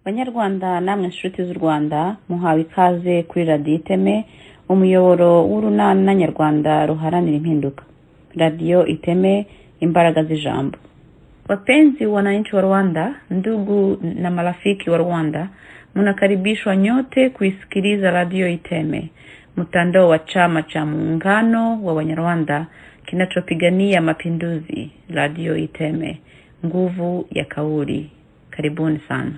banyarwanda namwe nshuti z'u rwanda muhawe ikaze kuri radiyo iteme umuyoboro w'urunana nyarwanda ruharanira impinduka radiyo iteme imbaraga z'ijambo wapenzi wananchi wa rwanda ndugu na marafiki wa rwanda mnakaribishwa nyote kuisikiliza radio iteme mtandao wa chama cha muungano wa wanyarwanda kinachopigania mapinduzi radio iteme nguvu ya kauli karibuni sana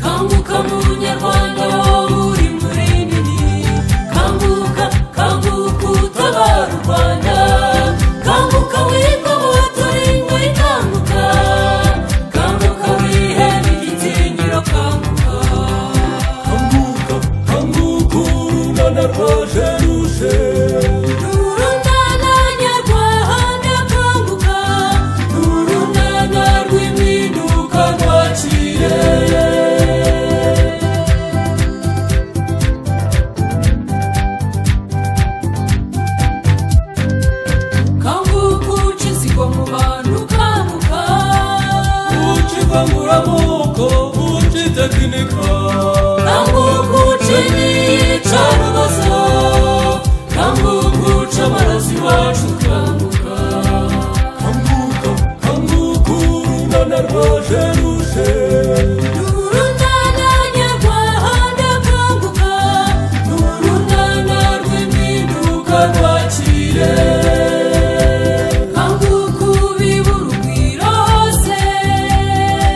Kambuka munyarwanda wowe uri munini Kambuka kambuka utabara u Rwanda Kambuka wikobotora ingo ikanguka Kambuka wihera igitinyiro kambuka Kambuka kambuka urungana rwaje ruje Urungana nyarwanda kambuka Urungana rw'impinduka rwaciye Kambuka ucisigwa mu bantu kambuka Ucivanguramuko ucitekinika Kambuka ucinica rubazo Kambuka uca amaraso iwacu kambuka Kambuka kambuka urunana rwaje ruje Urunana nyarwanda kambuka Urunana rw'impinduka rwakire Kanguka ubibura ugwira hose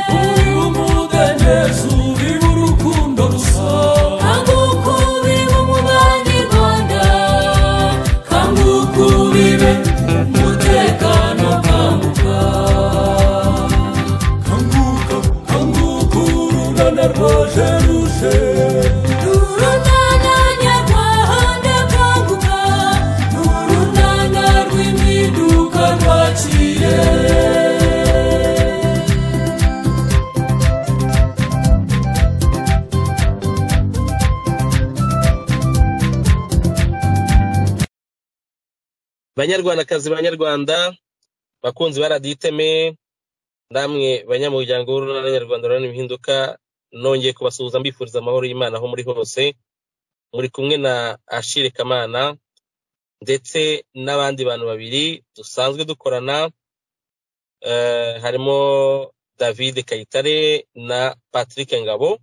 Ubibura umudendezo ubibura urukundo gusa Kanguka ubibe umubanyarwanda Kanguka ubibe umutekano kanguka Kanguka kanguka urunana rwaje ruje Urunana nyarwanda kanguka Urunana rw'impinduka rwaciye banyarwandakazi banyarwanda bakunzi ba radiyo iteme namwe banyamuryango w'urunana nyarwanda rurana impinduka nongeye kubasuhuza mbifuriza amahoro y'imana aho muri hose muri kumwe na ashire kamana ndetse n'abandi bantu babiri dusanzwe dukorana eh, harimo david kayitare na patrick ngabo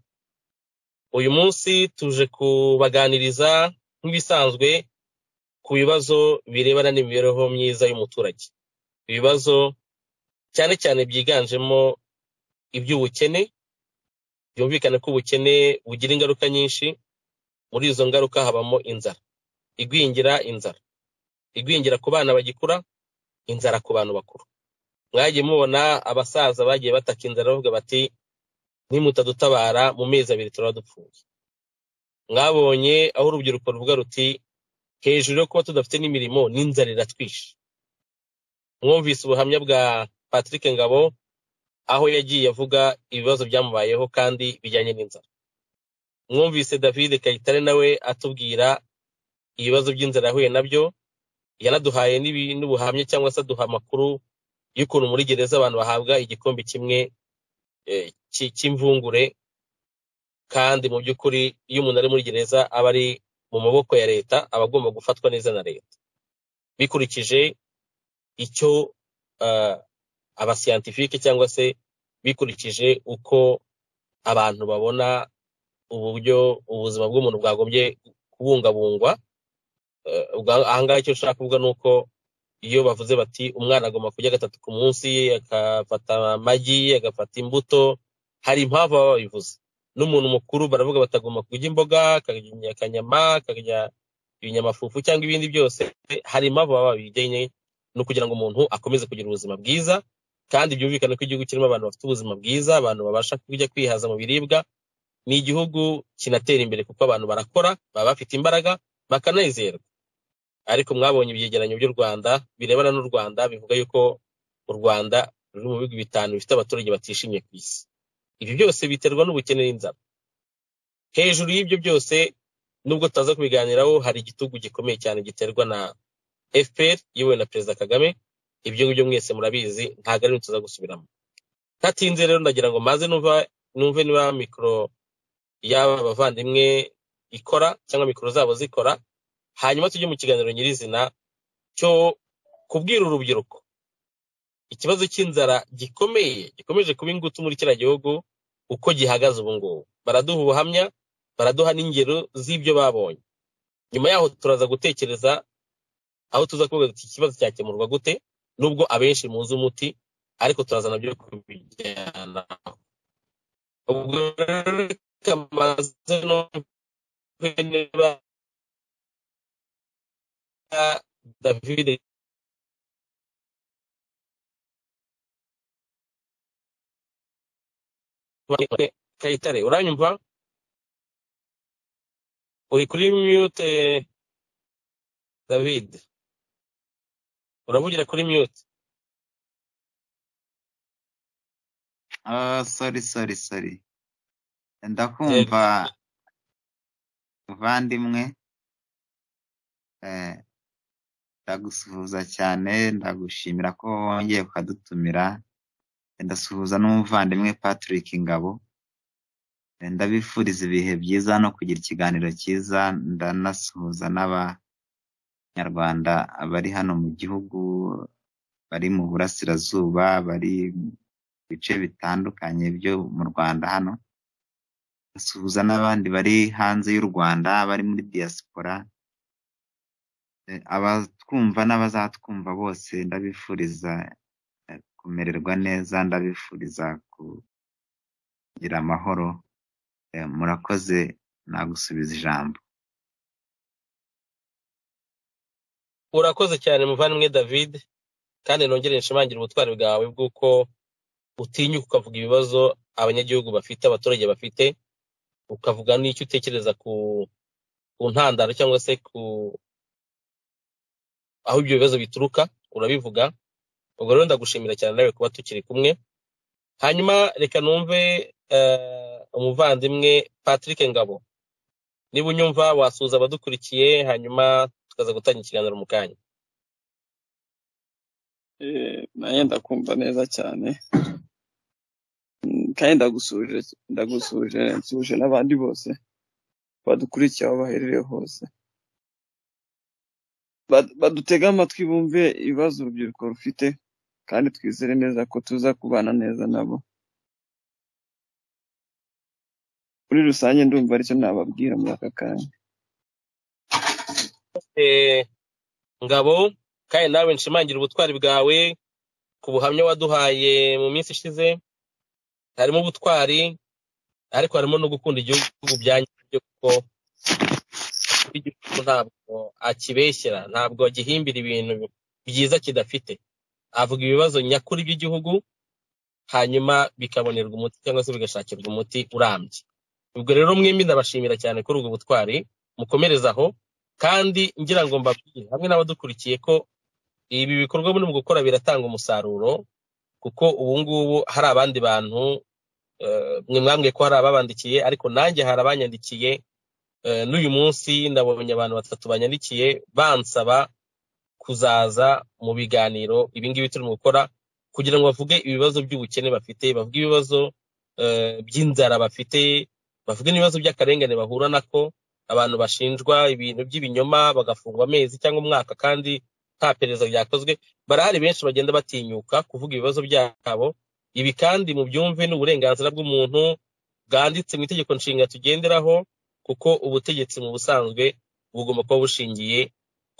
uyu munsi tuje kubaganiriza nk'ibisanzwe ku bibazo birebana n'imibereho myiza y'umuturage ibibazo cyane cyane byiganjemo iby'ubukene byumvikane ko ubukene bugira ingaruka nyinshi muri izo ngaruka habamo inzara igwingira inzara igwingira ku bana bagikura inzara ku bantu bakuru mwagiye mubona abasaza bagiye bataka inzara bavuga bati nimutadutabara mu mezi abiri turaba dupfuye mwabonye aho urubyiruko ruvuga ruti hejuru yo kuba tudafite n'imirimo n'inzara iratwishe mwumvise ubuhamya bwa patrick ngabo aho yagiye avuga ibibazo byamubayeho kandi bijyanye n'inzara mwumvise david kayitare nawe atubwira ibibazo by'inzara yahuye nabyo yanaduhaye n'ibi- n'ubuhamya cyangwa se aduha amakuru y'ukuntu muri gereza abantu bahabwa igikombe kimwe eh, cy- cy'imvungure kandi mu by'ukuri iyo umuntu ari muri gereza aba ari mu maboko ya leta aba agomba gufatwa neza na leta bikurikije icyo ah, abasiyantifike cyangwa se bikurikije uko abantu babona uburyo ubuzima bw'umuntu bwagombye kubungabungwa Eh, ubwa- ahangaha icyo nshaka kuvuga ni uko iyo bavuze bati umwana agomba kurya gatatu ku munsi agafata amagi agafata imbuto hari impamvu baba babivuze n'umuntu mukuru baravuga batagomba kurya imboga akarya akanyama akarya ibinyamafufu cyangwa ibindi byose hari impamvu baba babijyanye no kugira ngo umuntu akomeze kugira ubuzima bwiza kandi byumvikane ko igihugu kirimo abantu bafite ubuzima bwiza abantu babasha kujya kwihaza mu biribwa ni igihugu kinatera imbere kuko abantu barakora baba bafite imbaraga bakanezerwa ariko mwabonye ibyegeranyo by'u rwanda birebana n'u rwanda bivuga yuko u rwanda ruri mu bihugu bitanu bifite abaturage batishimye ku isi ibi byose biterwa n'ubukene n'inzara hejuru y'ibyo byose nubwo tutaza kubiganiraho hari igitugu gikomeye cyane giterwa na fpr yewe na perezida kagame ibyo ngibyo mwese murabizi ntabwo ari tuza gusubiramo ntatinze rero ndagira ngo maze numva numve niba mikoro y'aba bavandimwe ikora cyangwa mikoro zabo zikora hanyuma tujye mu kiganiro nyirizina cyo kubwira urubyiruko ikibazo cy'inzara gikomeye gikomeje kuba ingutu muri kiriya gihugu uko gihagaze ubu ngubu baraduha ubuhamya baraduha n'ingero z'ibyo babonye nyuma yaho turaza gutekereza aho tuza kuvuga ati ikibazo cyakemurwa gute nubwo abenshi muzi umuti ariko turaza nabyo kubijyana ubwo rero reka maze numve niba david kayitare uranyumva uri kuri mute david uravugira kuri mute Ah, sorry sorry sorry ndakumva muvandimwe eh, ndagusuhuza cyane ndagushimira ko wongeye ukadutumira ndasuhuza n'umuvandimwe Patrick Ngabo Eh, ndabifuriza ibihe byiza no kugira ikiganiro cyiza ndanasuhuza n'abanyarwanda bari hano mu gihugu bari mu burasirazuba bari mu bice bitandukanye byo mu Rwanda hano ndasuhuza n'abandi bari hanze y'u Rwanda bari muri diaspora Eh, abatwumva n'abazatwumva bose ndabifuriza eh, kumererwa neza ndabifuriza kugira amahoro Eh, murakoze nagusubiza ijambo urakoze cyane muvandimwe david kandi nongere nshimangire ubutwari bwawe bw'uko utinyuka ukavuga ibibazo abanyagihugu bafite abaturage bafite ukavuga n'icyo utekereza ku ku ntandaro cyangwa se ku aho ibyo bibazo bituruka urabivuga ubwo rero ndagushimira cyane nawe kuba tukiri kumwe hanyuma reka numve eh, umuvandimwe patrick ngabo niba unyumva wasuhuza abadukurikiye hanyuma tukaza gutanga ikiganiro mu kanya Eh, nanjye ndakumva neza cyane Mm, kandi ndagusuje ndagusuje nsuje n'abandi bose badukurikiye aho baherereye hose Bad- badutege amatwi bumve ibibazo urubyiruko rufite kandi twizere neza ko tuza kubana neza nabo muri rusange ndumva aricyo nababwira muri aka kanya Eh, ngabo kandi nawe nshimangira ubutwari bwawe ku buhamya waduhaye mu minsi ishize harimo ubutwari ariko harimo no gukunda igihugu byanyabyo kuko igihugu ntabwo akibeshyera ntabwo agihimbira ibintu byiza kidafite avuga ibibazo nyakuri by'igihugu hanyuma bikabonerwa umuti cyangwa se bigashakirwa umuti urambye ubwo rero mwembi ndabashimira cyane kuri ubwo butwari mukomereze aho kandi ngira ngo mbabwire hamwe n'abadukurikiye ko ibi bikorwa muri mu gukora biratanga umusaruro kuko ubu ngubu hari abandi bantu eh, mwe mwambwiye ko hari ababandikiye ariko nanjye hari abanyandikiye eh, n'uyu munsi ndabonye abantu batatu banyandikiye bansaba kuzaza mu biganiro ibi ngibi turimo gukora kugira ngo bavuge ibibazo by'ubukene bafite bavuge ibibazo eh, by'inzara bafite bavuge n'ibibazo by'akarengane bahura nako abantu bashinjwa ibintu by'ibinyoma bagafungwa amezi cyangwa umwaka kandi nta perereza ryakozwe barahari benshi bagenda batinyuka kuvuga ibibazo byabo ibi kandi mu byumve ni uburenganzira bw'umuntu bwanditse mu itegeko nshinga tugenderaho kuko ubutegetsi mu busanzwe bugomba kuba bushingiye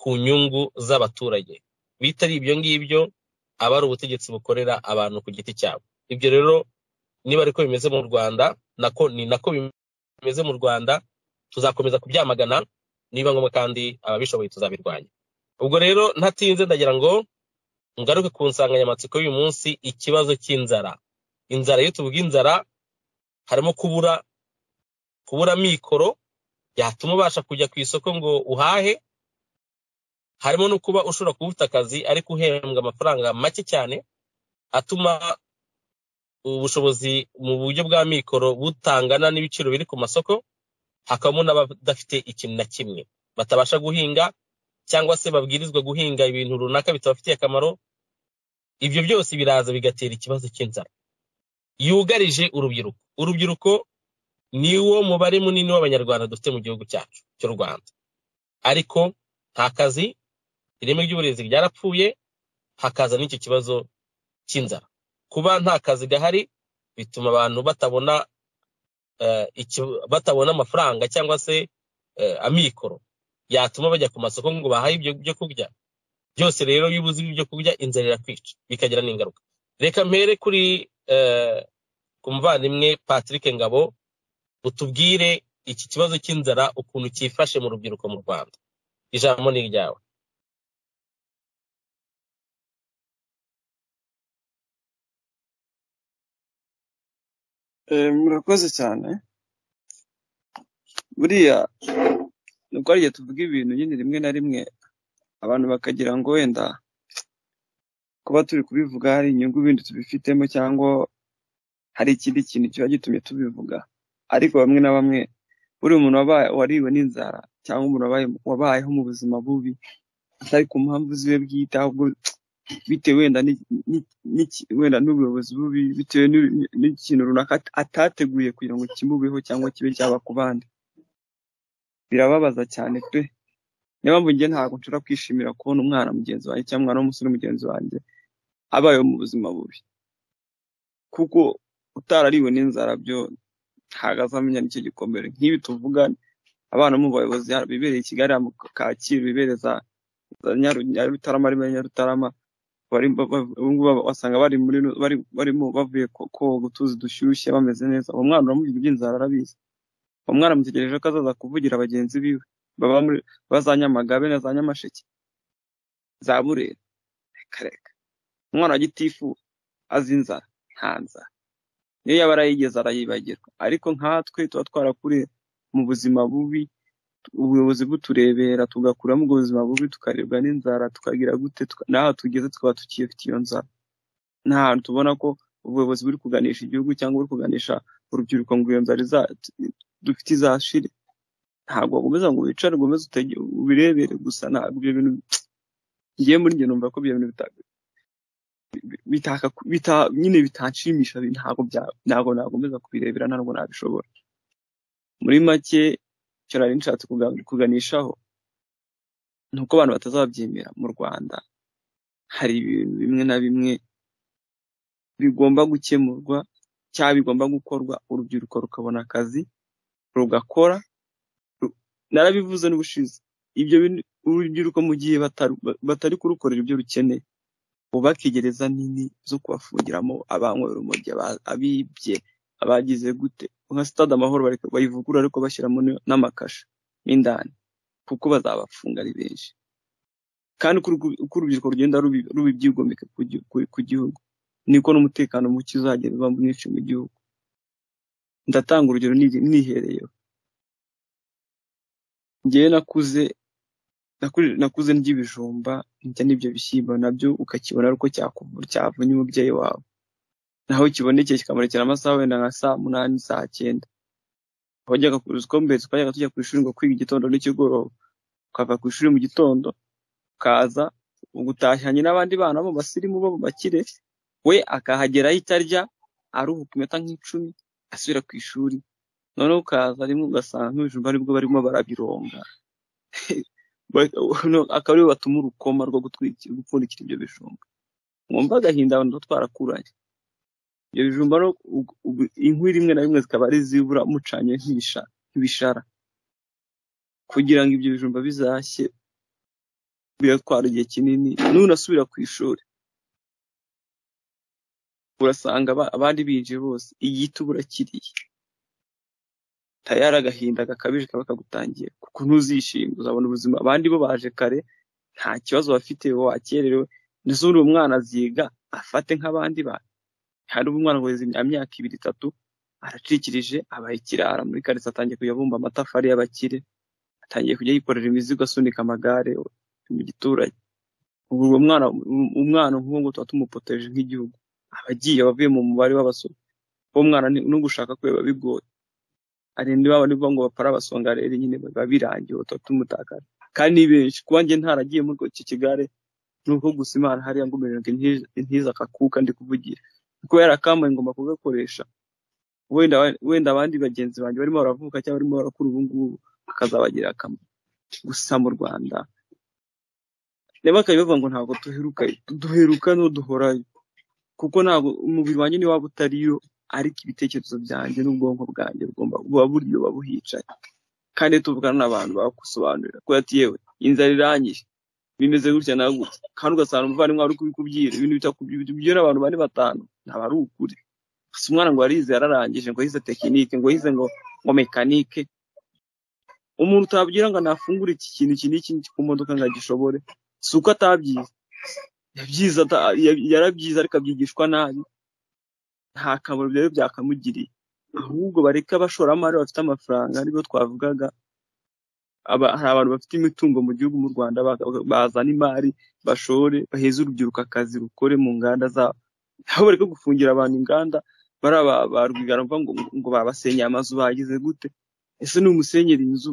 ku nyungu z'abaturage bitari ibyo ngibyo aba ari ubutegetsi bukorera abantu ku giti cyabo ibyo rero niba ariko bimeze mu rwanda nako ni nako bimeze mu rwanda tuzakomeza kubyamagana niba ngombwa kandi ababishoboye tuzabirwanya ubwo rero ntatinze ndagira ngo ngaruke ku nsanganyamatsiko y'uyu munsi ikibazo cy'inzara inzara iyo tuvuga inzara harimo kubura kubura mikoro yatuma ubasha kujya ku isoko ngo uhahe harimo no kuba ushobora kuba ufite akazi ariko uhembwa amafaranga make cyane atuma ubushobozi mu buryo bwa mikoro butangana n'ibiciro biri ku masoko hakabamo n'abadafite ikintu na kimwe batabasha guhinga cyangwa se babwirizwa guhinga ibintu runaka bitabafitiye akamaro ibyo byose biraza bigatera ikibazo cy'inzara yugarije urubyiruko urubyiruko ni wo mubare munini w'abanyarwanda dufite mu gihugu cyacu cy'u rwanda ariko nta kazi ireme ry'uburezi ryarapfuye hakaza n'icyo kibazo cy'inzara kuba nta kazi gahari bituma abantu batabona eh, iki- batabona amafaranga cyangwa se eh, amikoro yatuma bajya ku masoko ngo bahahe ibyo byo kurya byose rero iyo ubuze ibyo kurya inzara irakwica bikagira n'ingaruka reka mpere kuri eh, ku muvandimwe patrick ngabo utubwire iki kibazo cy'inzara ukuntu cyifashe mu rubyiruko mu rwanda ijambo ni iryawe Eh, murakoze cyane buriya ni uko igihe tuvuga ibintu nyine rimwe na rimwe abantu bakagira ngo wenda kuba turi kubivuga hari inyungu bindi tubifitemo cyangwa hari ikindi kintu kiba gitumye tubivuga ariko bamwe na bamwe buriya umuntu wabaye- wariwe n'inzara cyangwa umuntu wabaye- wabayeho mu buzima bubi atari ku mpamvu ziwe bwite ahubwo bitewe wenda ni- ni- n'iki- wenda n'ubuyobozi bubi bitewe n'u- n'ikintu runaka at- atateguye kugira ngo kimubeho cyangwa kibe cyaba ku bandi birababaza cyane pe niyo mpamvu njye ntabwo nshobora kwishimira kubona umwana mugenzi wanjye cyangwa umwana w'umusore mugenzi wanjye abayeho mu buzima bubi kuko utarariwe n'inzara byo ntabwo azamenya nicyo gikomere nk'ibi tuvuga abana bo mu bayobozi hano bibereye i Kigali hano mu Kacyiru bibereye za za Nyaru- Nyarutarama rimwe Nyarutarama bari ngubu wasanga bari muri ru- bari barimo bavuye ko- koga utuzi dushyushye bameze neza uwo mwana uramubwira iby'inzara arabizi uwo mwana amutegereje ko azaza kuvugira bagenzi biwe baba muri ba za nyamagabe na za nyamasheke za burera reka reka umwana wa gitifu azi inzara nta nzara niyo yaba arayigeze arayibagirwa ariko nkatwe tuba twarakuriye mu buzima bubi ubuyobozi buturebera tugakuramo ubwo buzima bubi tukaribwa n'inzara tukagira gute tuka- n'aho tugeze tukaba tukiyifite iyo nzara ni ahantu tubona ko ubuyobozi buri kuganisha igihugu cyangwa buri kuganisha urubyiruko ngo iyo nzara iza- dufite izashire ntabwo wakomeza ngo wicare ngo umeze utege- ubirebere gusa ntabwo ibyo bintu ngiye muri njye numva ko ibyo bintu bita- bitaka bita- nyine bitanshimisha bi- ntabwo bya- ntabwo nakomeza kubirebera ntabwo nabishobora muri make icyo nari nshatse kuga- kuganishaho ni uko abantu batazabyemera mu rwanda hari ibintu bimwe na bimwe bigomba gukemurwa cyangwa bigomba gukorwa urubyiruko rukabona akazi rugakora ru- narabivuze n'ubushize ibyo bintu urubyiruko mu gihe bataru- ba- batari kurukorera ibyo rukeneye bubake gereza nini zo kubafungiramo abanywera urumogi aba- abibye abagize gute nka sitade amahoro bareka- bayivugurura ariko bashyiramo n- n'amakasha n'indani kuko bazabafunga ari benshi kandi uko urwu- uko urubyiruko rugenda rubi- rubibyigomeka ku gi- ku- ku gihugu niko n'umutekano muke uzagenda uba mwinshi mu gihugu ndatanga urugero ni- nihereyeho njyewe nakuze nakuri- nakuze ndya ibijumba ndya n'ibyo bishyimbo nabyo ukakibona uko cyavunya umubyeyi wawe naho kibonekeye kikamurekera amasaha wenda nka saa munani saa cyenda wajyaga ku rusiko mbere twajyaga tujya ku ishuri ngo kwiga igitondo n'ikigoroba ukava ku ishuri mu gitondo ukaza ugutashyanye n'abandi bana bo basirimu bo bakire we akahagera ahita arya aruhuka iminota nk'icumi asubira ku ishuri noneho ukaza rimwe ugasanga nk'ibijumba aribwo barimo barabironga Ba- no- akaba aribo batuma urukoma rwo gutwikira gupfundikira ibyo bijumba mwumva agahinda abantu tuba twarakuranye ibyo bijumba no ug- ug- inkwi rimwe na rimwe zikaba ari izibura mucanye nk'ibisha- nk'ibishara kugira ngo ibyo bijumba bizashye biratwara igihe kinini nunasubira ku ishuri urasanga aba- abandi binjiye bose igitubura kiriye tayari agahinda gakabije kaba kagutangiye kuko ntuzishima uzabona ubuzima abandi bo baje kare nta kibazo bafite wowe wakererewe n'izindi uwo mwana aziga afate nk'abandi bana hari umwana ngo yizimya imyaka ibiri itatu aracikirije abaye ikirara muri karitsiye atangiye kujya abumba amatafari y'abakire atangiye kujya yikorera imizigo asunika amagare mu giturage ubu uwo mwana umwana nk'uwo nguwo tuba tumupoteje nk'igihugu abagiye abavuye mu mubare w'abasore uwo mwana ni- no gushaka kwe biba bigoye arindwi babo nibo ngo bapara abasonga rero nyine biba birangiye utwo tumutakara kandi ni benshi kuba njye ntaragiye muri icyo kigare ni uko gusa imana hariya ngo imererwe intiza akakuka ndi kuvugira kuko yarakambaye ngomba kugakoresha wenda wenda abandi bagenzi banjye barimo baravuka cyangwa barimo barakura ubu ngubu akazabagira akamaro gusa mu rwanda reba bakaba bavuga ngo ntabwo duheruka duheruka n'uduhorayo kuko ntabwo umubiri wanjye niwaba utariyo ariko ibitekerezo byanjye n'ubwonko bwanjye bugomba buba buriyo buba buhicaye kandi iyo tuvugana n'abantu bagusobanurira ko ati yewe inzara irangije bimeze gutya na gutya kandi ugasanga umuvandimwe ari kubikubwira ibintu bitakubwira abantu bane batanu ntabwo ari ukuri gusa umwana ngo yarize yararangije ngo yize tekinike ngo yize ngo ngo mekanike umuntu utabwira ngo nafungure iki kintu iki n'iki ku modoka ngo agishobore si uko atabyize yabyize ata- ya- yarabyize ariko abyigishwa nabi nta kamaro rero byakamugiriye ahubwo bareke abashoramari bafite amafaranga aribo twavugaga Aba- hari abantu bafite imitungo mu gihugu mu rwanda baga- bazana imari bashore baheze urubyiruko akazi rukore mu nganda zabo aho bareke gufungira abantu inganda bari aba- ba rwigara mva ngo ngo babasenye amazu bagize gute ese ni umusenyera inzu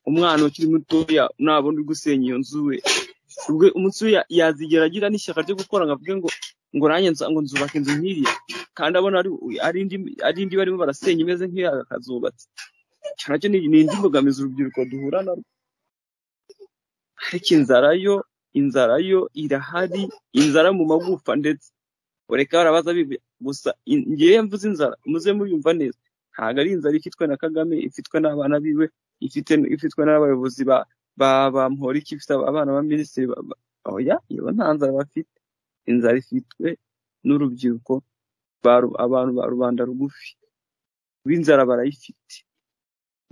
umwana ukiri mutoya nabona uri gusenya iyo nzu we ubwo umunsi we ya- yazigera agira n'ishyaka ryo gukora ngo avuge ngo ngo nanjye nza- ngo nzubaka inzu nk'iriya kandi abona ari ari indi ari indi barimo barasenya imeze nk'iya akazubatse icyo nacyo ni ni indi mbogamizi urubyiruko duhura na rwo ariko inzara yo inzara yo irahari inzara mu magufa ndetse ureka barabaza bibi- gusa in- ngewe mvuze inzara muze muyumva neza ntabwo ari inzara ifitwe na kagame ifitwe n'abana biwe ifite ifitwe n'abayobozi ba ba ba mporiki ifite abana ba minisitiri ba- ba- oya iyo nta nzara bafite inzara ifitwe n'urubyiruko ba ru- abantu ba rubanda rugufi b'inzara barayifite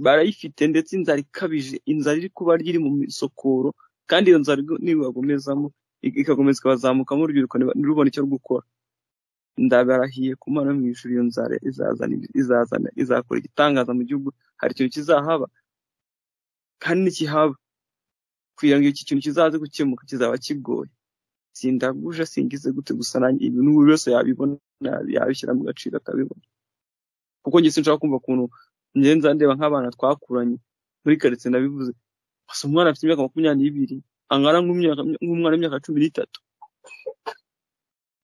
barayifite ndetse inzara ikabije inzara iri kuba iri mu misokoro kandi iyo nzara igo- nibagomezamo ik- igakomeza ikabazamukamo urubyiruko niba- ntirubone icyo rwukora ndabarahiye ku mana yo mu ijuru iyo nzara izazana izazana izakora igitangaza mu gihugu hari ikintu kizahaba kandi nikihaba kugira ngo iki kintu kizaze gukemuka kizaba kigoye sindaguje singize gute gusa nanjye ibintu buri wese yabibona yabishyira mu gaciro akabibona kuko njye sinshaka kumva ukuntu ngenza ndeba nk'abana twakuranye muri karitsiye nabivuze gusa umwana afite imyaka makumyabiri n'ibiri angana nk'umyaka- nk'umwana w'imyaka cumi n'itatu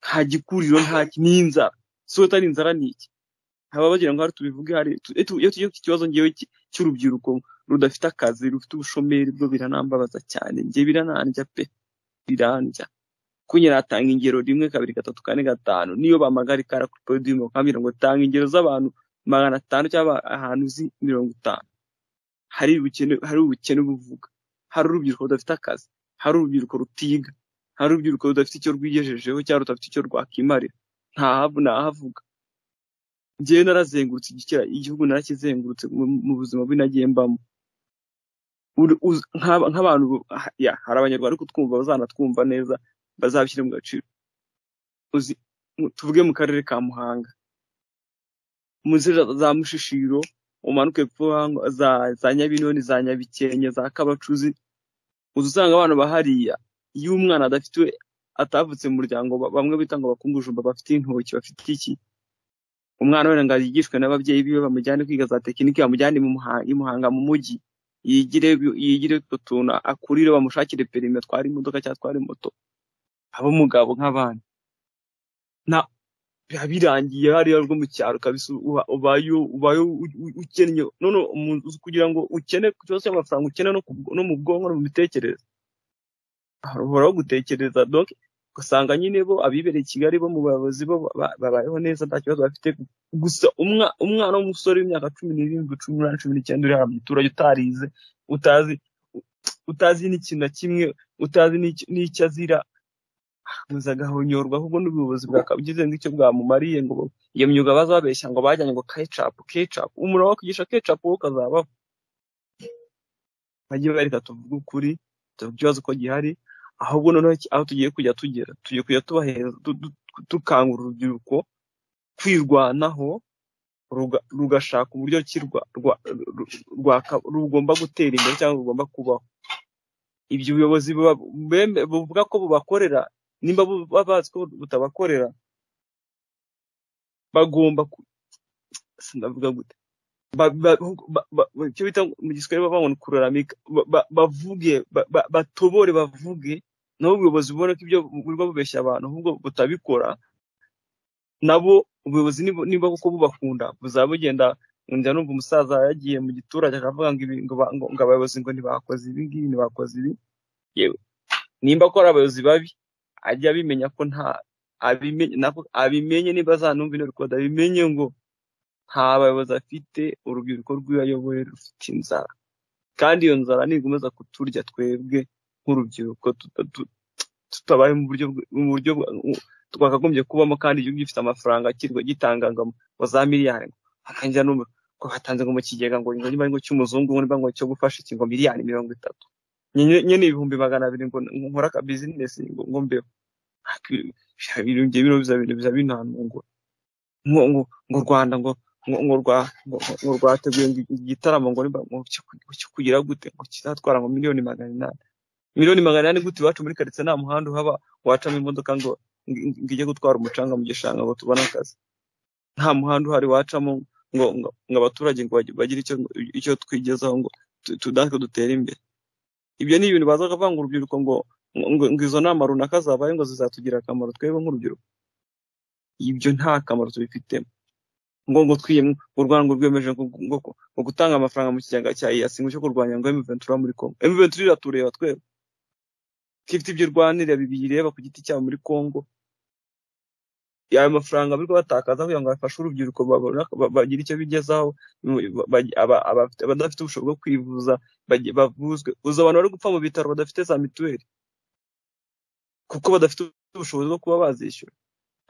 nta gikuriro nta ki- ni inzara si utari inzara ni iki haba bagira ngo hari tubivuge hari tu- etu- iyo tugiye ku kibazo ngewe cy- cy'urubyiruko rudafite akazi rufite ubushomeri bwo biranambabaza cyane njye biranandya pe birandya kuko nyine atanga ingero rimwe kabiri gatatu kane gatanu niyo bamagara ikara kuri podiyumu bakambwira ngo tanga ingero z'abantu magana atanu cyangwa ahantu uzi mirongo itanu hari ubukene hari ubukene buvuga hari urubyiruko rudafite akazi hari urubyiruko rutiga hari urubyiruko rudafite icyo rwigejejeho cyangwa rudafite icyo rwakimarira ntahavu ntahavuga njyewe narazengurutse igikira- igihugu narakizengurutse mu- mu buzima bubi nagiye mbamo uri- uz- nk'aba- nk'abantu bu- ha- ya, hari abanyarwanda ariko twumva bazanatwumva neza bazabishyire mu gaciro uzi mu- tuvuge mu karere ka muhanga munsi za za mushishiro umanuke ku ruhango za za nyabinoni za nyabikenke za kabacuzi uza usanga abana bahariya iyo umwana adafite we atavutse mu muryango ba- bamwe bita ngo bakungujumba bafite intoki bafite iki umwana wenda ngo yigishwe n'ababyeyi biwe bamujyane kwiga za tekinike bamujyane mu Muha- i muhanga mu mujyi yigire ibi- yigire utwo tuntu akurire bamushakire perime atwara imodoka cyangwa atware moto ab'umugabo nk'abandi na biba birangiye hariya rwo mu cyaro kabisa uba- ubayo ubayo u- u- ukennye none umuntu uzi kugira ngo ukene ku kibazo cy'amafaranga ukene no ku- no mu bwonko no mu mitekerereze uhoraho gutekereza donc ugasanga nyine bo abibereye i kigali bo mu bayobozi bo ba- ba- babayeho neza nta kibazo bafite gusa umwa- umwana w'umusore w'imyaka cumi n'irindwi cumi n'umunani cumi n'icyenda uri hano mu giturage utarize utazi utazi n'ikintu na kimwe utazi n'icyo n'icyo azira akomeza agahonyorwa ahubwo n'ubuyobozi bwakabugize nk'icyo bwamumariye ngo iyo myuga baza babeshya ngo bajyanye ngo kecapu kecapu umuntu wakwigisha kecapu wowe ukazaba bajye bareka tuvuge ukuri tuvuge ikibazo ko gihari ahubwo noneho iki- aho tugiye kujya tugera tugiye kujya tubahereza tu- tu- tu- dukangura urubyiruko kwirwanaho ruga- rugashaka uburyo ki rwa- rwa- ru- rwaka- rugomba gutera imbere cyangwa rugomba kubaho ibyo ubuyobozi buba- beme- buvuga ko bubakorera nimba buba bazi ko butabakorera bagomba ku- sinavuga gute ba- ba- ba- ba- ba- icyo bita mu giswahili bavuga ngo ni kuraramika Ba- ba- bavuge ba- ba- batobore bavuge nabo ubuyobozi bubona ko ibyo burimo bubeshya abantu ahubwo butabikora nabo ubuyobozi nibu- niba kuko bubakunda buzaba bugenda njya numva umusaza yagiye mu giturage akavuga ngo ibi- ngo ba- ngo- ngo abayobozi ngo ntibakoze ibi ngibi ntibakoze ibi yewe nimba ko ari abayobozi babi ajya abimenya ko nta abimenye nako abimenye niba azanumva ino rekoda abimenye ngo nta bayobozi afite urubyiruko rw'iyo ayoboye rufite inzara kandi iyo nzara nigomeza kuturya twebwe nk'urubyiruko tuta- tu- tutabaye mu buryo bw- mu buryo bwa- u- twakagombye kubamo kandi igihugu gifite amafaranga kirwa gitanga ngo ngo za miliyari hakangira numva ko hatanze ngo mu kigega ngo ngo niba ngo cy'umuzungu ngo niba ngo cyo gufasha iki ngo miliyari mirongo itatu Nyine- nyine ibihumbi magana abiri ngo ngo nkore aka bizinesi ngo ngo mbeho Ariko ibyo- ibyo ngiye bino biza bintu biza binanungura ngo ngo ngo Rwanda ngo ngo ngo rwa ngo ngo rwateguye ngo igitaramo ngo nimba ngo cyo ku- cyo kugira gute ngo kizatwara ngo miliyoni magana inani miliyoni magana inani gute iwacu muri karitsiye nta muhanda uhaba wacamo imodoka ngo ngo ngo ijye gutwara umucanga mu gishanga ngo tubone akazi nta muhanda uhari wacamo ngo ngo ngo abaturage ngo bagi- bagire icyo icyo twigezaho ngo tu- tu- natwe dutere imbere ibyo ni ibintu baza bavanga urubyiruko ngo ngo ngo izo nama runaka zabaye ngo zizatugirira akamaro twebwe nk'urubyiruko ibyo nta kamaro tubifitemo ngo ngo twiyemwe u Rwanda rwiyemeje ngo- ngo- ngo- ngo gutanga amafaranga mu kigega cya EAC ngo cyo kurwanya ngo M23 muri Congo M23 iratureba twebwe ifite ibyo irwanira bibireba ku giti cyabo muri Congo ayo mafaranga bariko batakaza kugira ngo bafashe urubyiruko babona- ba- bagire icyo bigezaho mu- ba- aba- abafite- abadafite ubushobozi bwo kwivuza bage- bavuzwe uzi abantu bari gupfa mu bitaro badafite za mituweli kuko badafite ubushobozi bwo kuba bazishyura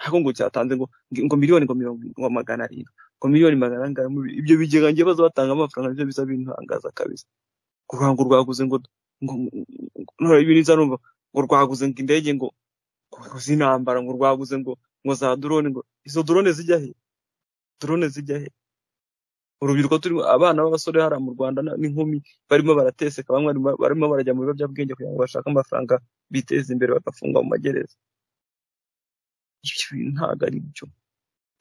ariko ngo cyatanze ngo ngo miliyoni ngo mirongo ngo magana arindwi ngo miliyoni magana angahe muri ibyo bigega njye baza batanga amafaranga nibyo biza bintangaza kabisa ngo ngo rwaguze ngo ngo ngo- ibi niza numva ngo rwaguze ngo indege ngo ngo z'intambara ngo rwaguze ngo ngo za drone ngo izo drone zijya he drone zijya he urubyiruko turimo abana b'abasore hariya mu Rwanda na- n'inkumi barimo barateseka bamwe barimo- barimo barajya mu biyobyabwenge kugira ngo bashake amafaranga biteze imbere bagafungwa mu magereza ibyo bintu ntabwo ari byo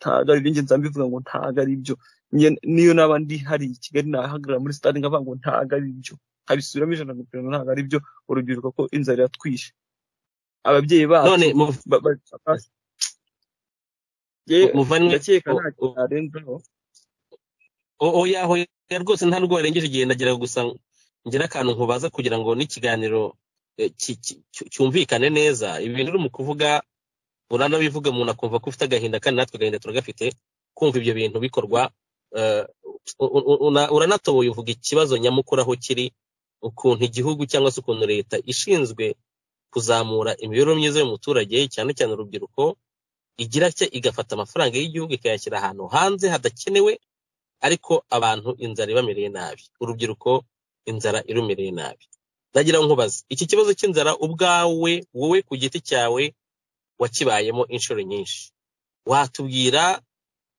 ntabwo ari ibyo nza mbivuga ngo ntabwo ari byo Njye- niyo naba ndi hari i kigali nahagarara muri stade nkavuga ngo ntabwo ari byo nkabisubiramo ijana na mirongo ntabwo ari byo urubyiruko ko inzara iratwishe ababyeyi bacu none mu- ba- ba- ba- Njye- muvandimwe ndakeka o- nta kintu o- narenzaho o- oya oya rwose nta nubwo warengeje igihe ndagira gusa ngira akantu nkubaza kugira ngo n'ikiganiro eh, ki- ki- cyu- cyumvikane neza ibintu uri mu kuvuga uranabivuga umuntu akumva ko ufite agahinda kandi natwe agahinda turagafite kumva ibyo bintu bikorwa eh, u- u- una- uranatoboye uvuga ikibazo nyamukuru aho kiri ukuntu igihugu cyangwa se ukuntu leta ishinzwe kuzamura imibereho myiza y'umuturage cyane cyane urubyiruko igira cye igafata amafaranga y'igihugu ikayashyira ahantu hanze hadakenewe ariko abantu inzara ibamereye nabi urubyiruko inzara irumereye nabi ndagira ngo nkubaze iki kibazo cy'inzara ubwawe wowe ku giti cyawe wakibayemo inshuro nyinshi watubwira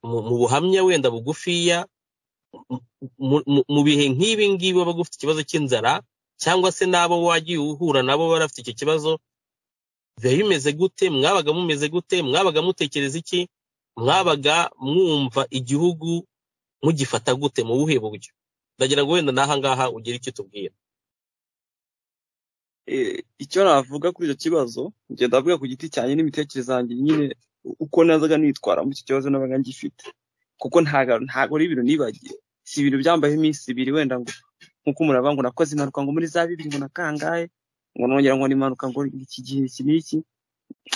mu mu buhamya wenda bugufiya mu mu- mu bihe nk'ibi ngibi waba ufite ikibazo cy'inzara cyangwa se n'abo wagiye uhura nabo bari bafite icyo kibazo biba bimeze gute mwabaga mumeze gute mwabaga mutekereza iki mwabaga mwumva igihugu mugifata gute mu buhe buryo ndagira ngo wenda n'aha ngaha ugire icyo utubwira Eh, icyo navuga kuri icyo kibazo njye ndavuga ku giti cyanjye n'imitekerereze yanjye nyine uko nazaga nitwara muri iki kibazo nabaga ngifite kuko ntago ntago ari ibintu nibagiwe si ibintu byambayeho iminsi ibiri wenda ngo nk'uko umuntu avuga ngo nakoze impanuka ngo muri za bibiri ngo nakangaye ngo nongera ngo nimpanuka ngo iki gihe iki n'iki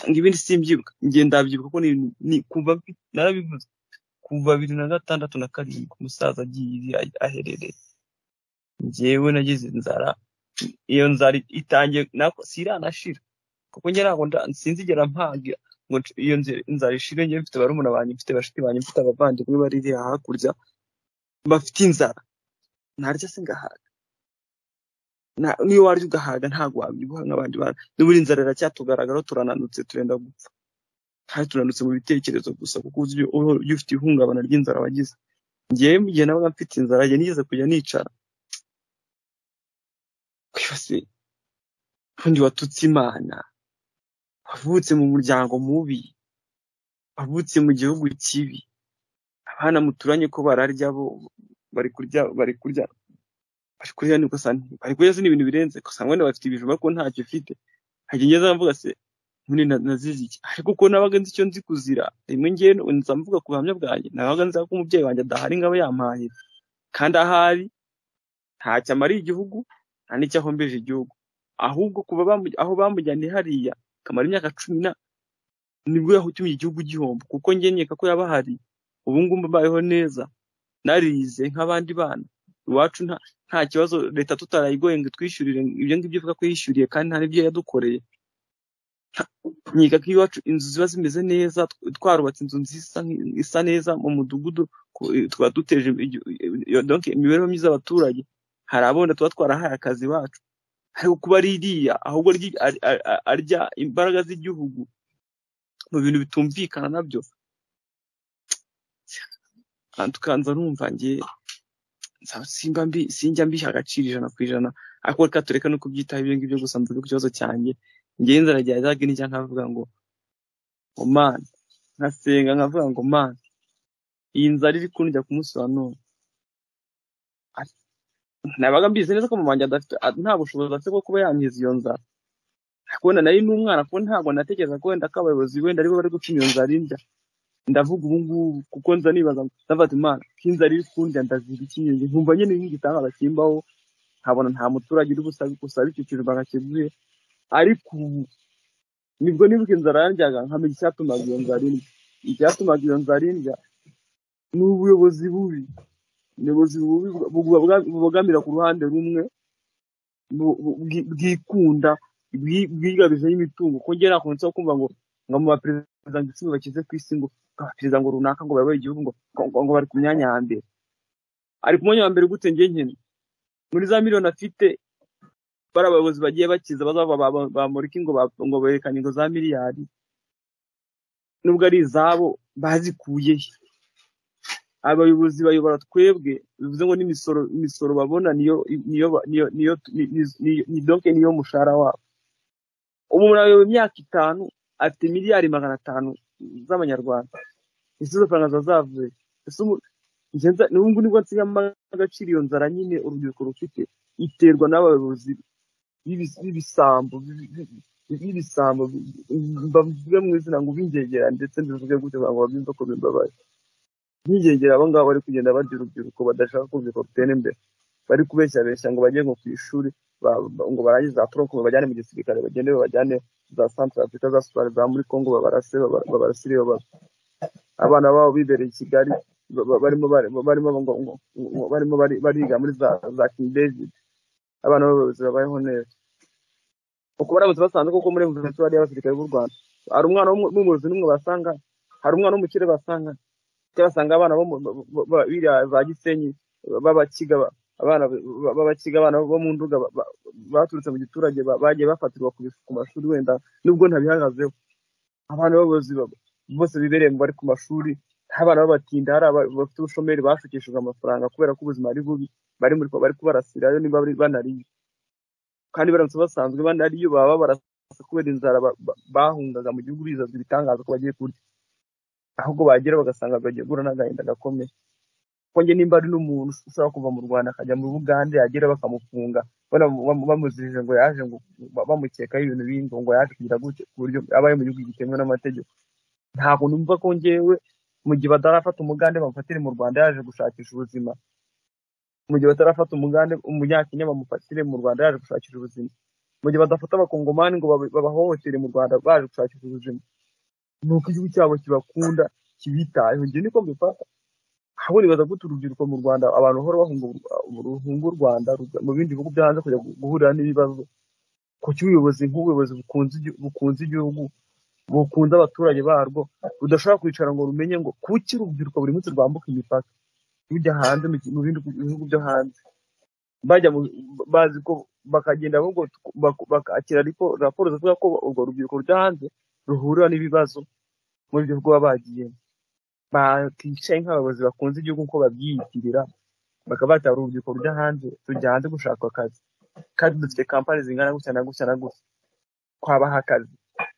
ngo ibindi simbyibuka njye ndabyibuka kuko ni, ni kuva mfi- narabivuze kuva bibiri na gatandatu na karindwi umusaza agiye ahi- aherereye njyewe nagize inzara iyo nzara itangiye nako siranashira kuko njye ntabwo nda- sinzigera mpaga ngo nce- iyo nze- inzara ishire njye mfite barumuna banjye mfite bashiki banjye mfite abavandimwe bari iriya hakurya bafite inzara ntarya se ngahaga Na- niyo warya ugahaga ntabwo wabyibuha nk'abandi bana n'ubu inzara iracyatugaragaraho turananutse turenda gupfa kandi turananutse mu bitekerezo gusa kuko uzi ibyo- uba uba ufite ihungabana ry'inzara wagize ngewe mu gihe nabaga mfite inzara njye nigeze kujya nicara kwibase undi watutse imana wavutse mu muryango mubi wavutse mu gihugu kibi abana muturanye ko bararya bo bari kurya bari kurya bari kurya nibwo sani bari kurya se ni ibintu birenze gusa ngo bafite ibijumba ko ntacyo ufite hajya ngeza mvuga se muri nazize iki ariko ko nabaga nzi icyo nzi kuzira rimwe ngewe nza mvuga ku buhamya bwanjye nabaga nzi ko umubyeyi wanjye adahari ngaba yampaye kandi ahari ntacyo amariye igihugu nta n'icyo ahombeje igihugu ahubwo kuba bamu- aho bamujyaniye hariya akamara imyaka cumi na nibwo yahutumye igihugu gihomba kuko njye nkeka ko yabahari ubu ngubu mbayeho neza narize nk'abandi bana iwacu nta nta kibazo leta tutarayigoye ngo itwishyurire ibyo ngibyo ivuga ko yishyuriye kandi nta n'ibyo yadukoreye Nta- nkeka ko iwacu inzu ziba zimeze neza tw- twarubatse inzu nziza isa nk- isa neza mu mudugudu ku- tukaba duteje igi- iyo- donc imibereho myiza y'abaturage hari abona tuba twarahaye akazi iwacu ariko kuba ririya ahubwo ryi- ar- ar- ar- arya imbaraga z'igihugu mu bintu bitumvikana nabyo Ah, tukanza numva njye nsa- simba mbi sinjya mbiha agaciro ijana ku ijana ariko reka tureke no kubyitaho ibyo ngibyo gusa mvuge ku kibazo cyanjye njyewe inzara rya zaga nicya nkavuga ngo ngo mani nkasenga nkavuga ngo mani iyi nzara iri kundya ku munsi wa none Ati, nabaga mbizi neza ko mama wanjye adafite a- nta bushobozi afite bwo kuba yankiza iyo nzara ariko wenda nari n'umwana kuko ntabwo natekereza ko wenda ko abayobozi wenda aribo bari gutuma iyo nzara indya ndavuga ubu ngubu kuko nza nibaza ngo ndavuga imana nk'inzara iri kundya ndazira iki nyine nkumva nyine nk'igitangara kimbaho nkabona nta muturage uri busa- gusaba icyiciro akakiguhe ariko ubu nibwo nibuka inzara yandyaga nkamenya icyatumaga iyo nzara indya icyatumaga iyo nzara indya ni ubuyobozi bubi ubuyobozi bubi bwa- bwa- bwa- bubogamira ku ruhande rumwe bu- bu- bwi- bwikunda bwi- bwigabijeho imitungo ko ngera nakunze kumva ngo ngo mu baperezida ngo icumi bakize ku isi ngo abaperezida ngo runaka ngo bayoboye igihugu ngo, ngo, ngo, ngo bari ku myanya ya mbere ari ku mwanya wa mbere gute njye nyine muri za miliyoni afite bari abayobozi bagiye bakiza bazava ba- ba- bamurika ngo ba- ngo berekane ingo za miliyari nubwo ari izabo bazikuye he abayobozi bayobora twebwe bivuze ngo n'imisoro imisoro babona niyo niyo niyo niyo ni- ni- ni- ni- donc niyo mushahara wabo umuntu ayoboye imyaka itanu afite miliyari magana atanu z'amanyarwanda ese izo faranga ziba zavuye ese umu- njye nza- n'ubu ngubu nibwo nsigamo agaciro iyo nzara nyine urubyiruko rufite iterwa n'abayobozi b'ibis- b'ibisambo b'i- b'i- b'i- b'ibisambo bi- mbavuge mu izina ngo b'ingegera ndetse mbivuge gutyo kugira ngo babyumve ko bimbabaye nk'ingegera abo ngabo bari kugenda barya urubyiruko badashaka ko urubyiruko rutera imbere bari kubeshyabeshya ngo bajye ngo ku ishuri ba- ba- ngo barangize za poroko babajyane mu gisirikare bagende babajyane za santara afurika za sudani za muri kongo babarase baba- babarasire baba- abana babo bibereye i kigali ba- ba- barimo barimo barimo ngo- ngo- ngo- barimo bari- bariga muri za za king david abana b'abayobozi babayeho neza uko baramutse basanze koko muri venezuela hariyo abasirikare b'u rwanda hari umwana w'umu- w'umuyobozi n'umwe basanga hari umwana w'umukire basanga cyangwa basanga abana bo mu- bo- bo- bo- biriya za gisenyi b'abakiga ba- abana ba- b'abakiga abana bo mu nduga ba- ba- baturutse mu giturage ba- bagiye bafatirwa ku bis- ku mashuri wenda nubwo ntabihagazeho abana b'abayobozi ba- bose bibereye mu bari ku mashuri abana b'abatinda hari aba- bafite ubushomeri bashukishijwe amafaranga kubera ko ubuzima ari bubi bari muri bari kubarasirayo niba bari- banariye kandi baramutse basanzwe bane ariyo baba barasa kubera inzara ba- ba- bahungaga mu gihugu bizazwa ibitangaza ko bagiye kurya ahubwo bagera bagasanga bagiye guhura n'agahinda gakomeye kuko njye nimba ari n'umuntu ushobora kuva mu rwanda akajya muri bugande yagera bakamufunga banamu- bamu- bamuzirije ngo yaje ngo ba- bamukekaho ibintu bindi ngo yaje kugira gutya ku buryo abaye mu gihugu gitemewe n'amategeko ntabwo numva ko njyewe mu gihe batarafata umugande bamufatire mu rwanda yaje gushakisha ubuzima mu gihe batarafata umugande umunyakenya bamufatire mu rwanda yaje gushakisha ubuzima mu gihe badafata abakongomani ngo babe- babahohotere mu rwanda baje gushakisha ubuzima ni uko igihugu cyabo kibakunda kibitayeho njye niko mbifata aho nibaza gute urubyiruko mu rwanda abantu bahora bahunga u- ruhunga u rwanda rujya mu bindi bihugu byo hanze kujya gu- guhurira n'ibibazo kuki ubuyobozi nk'ubuyobozi bukunze igi- bukunze igihugu bukunze abaturage barwo rudashobora kwicara ngo rumenye ngo kuki urubyiruko buri munsi rwambuka imipaka rujya hanze mu gi- mu bindi bihugu byo hanze bajya mu bazi ko bakagenda ahubwo tuku- bak- bakakira ariko raporo zivuga ko urwo rubyiruko rujya hanze ruhurira n'ibibazo muri byo baba bagiyemo bakicaye nk'abayobozi bakunze igihugu uko babyiyitirira bakaba batara urubyiruko rujya hanze tujya hanze gushaka akazi kandi dufite kampani zingana gutya na gutya na gutya twabaha akazi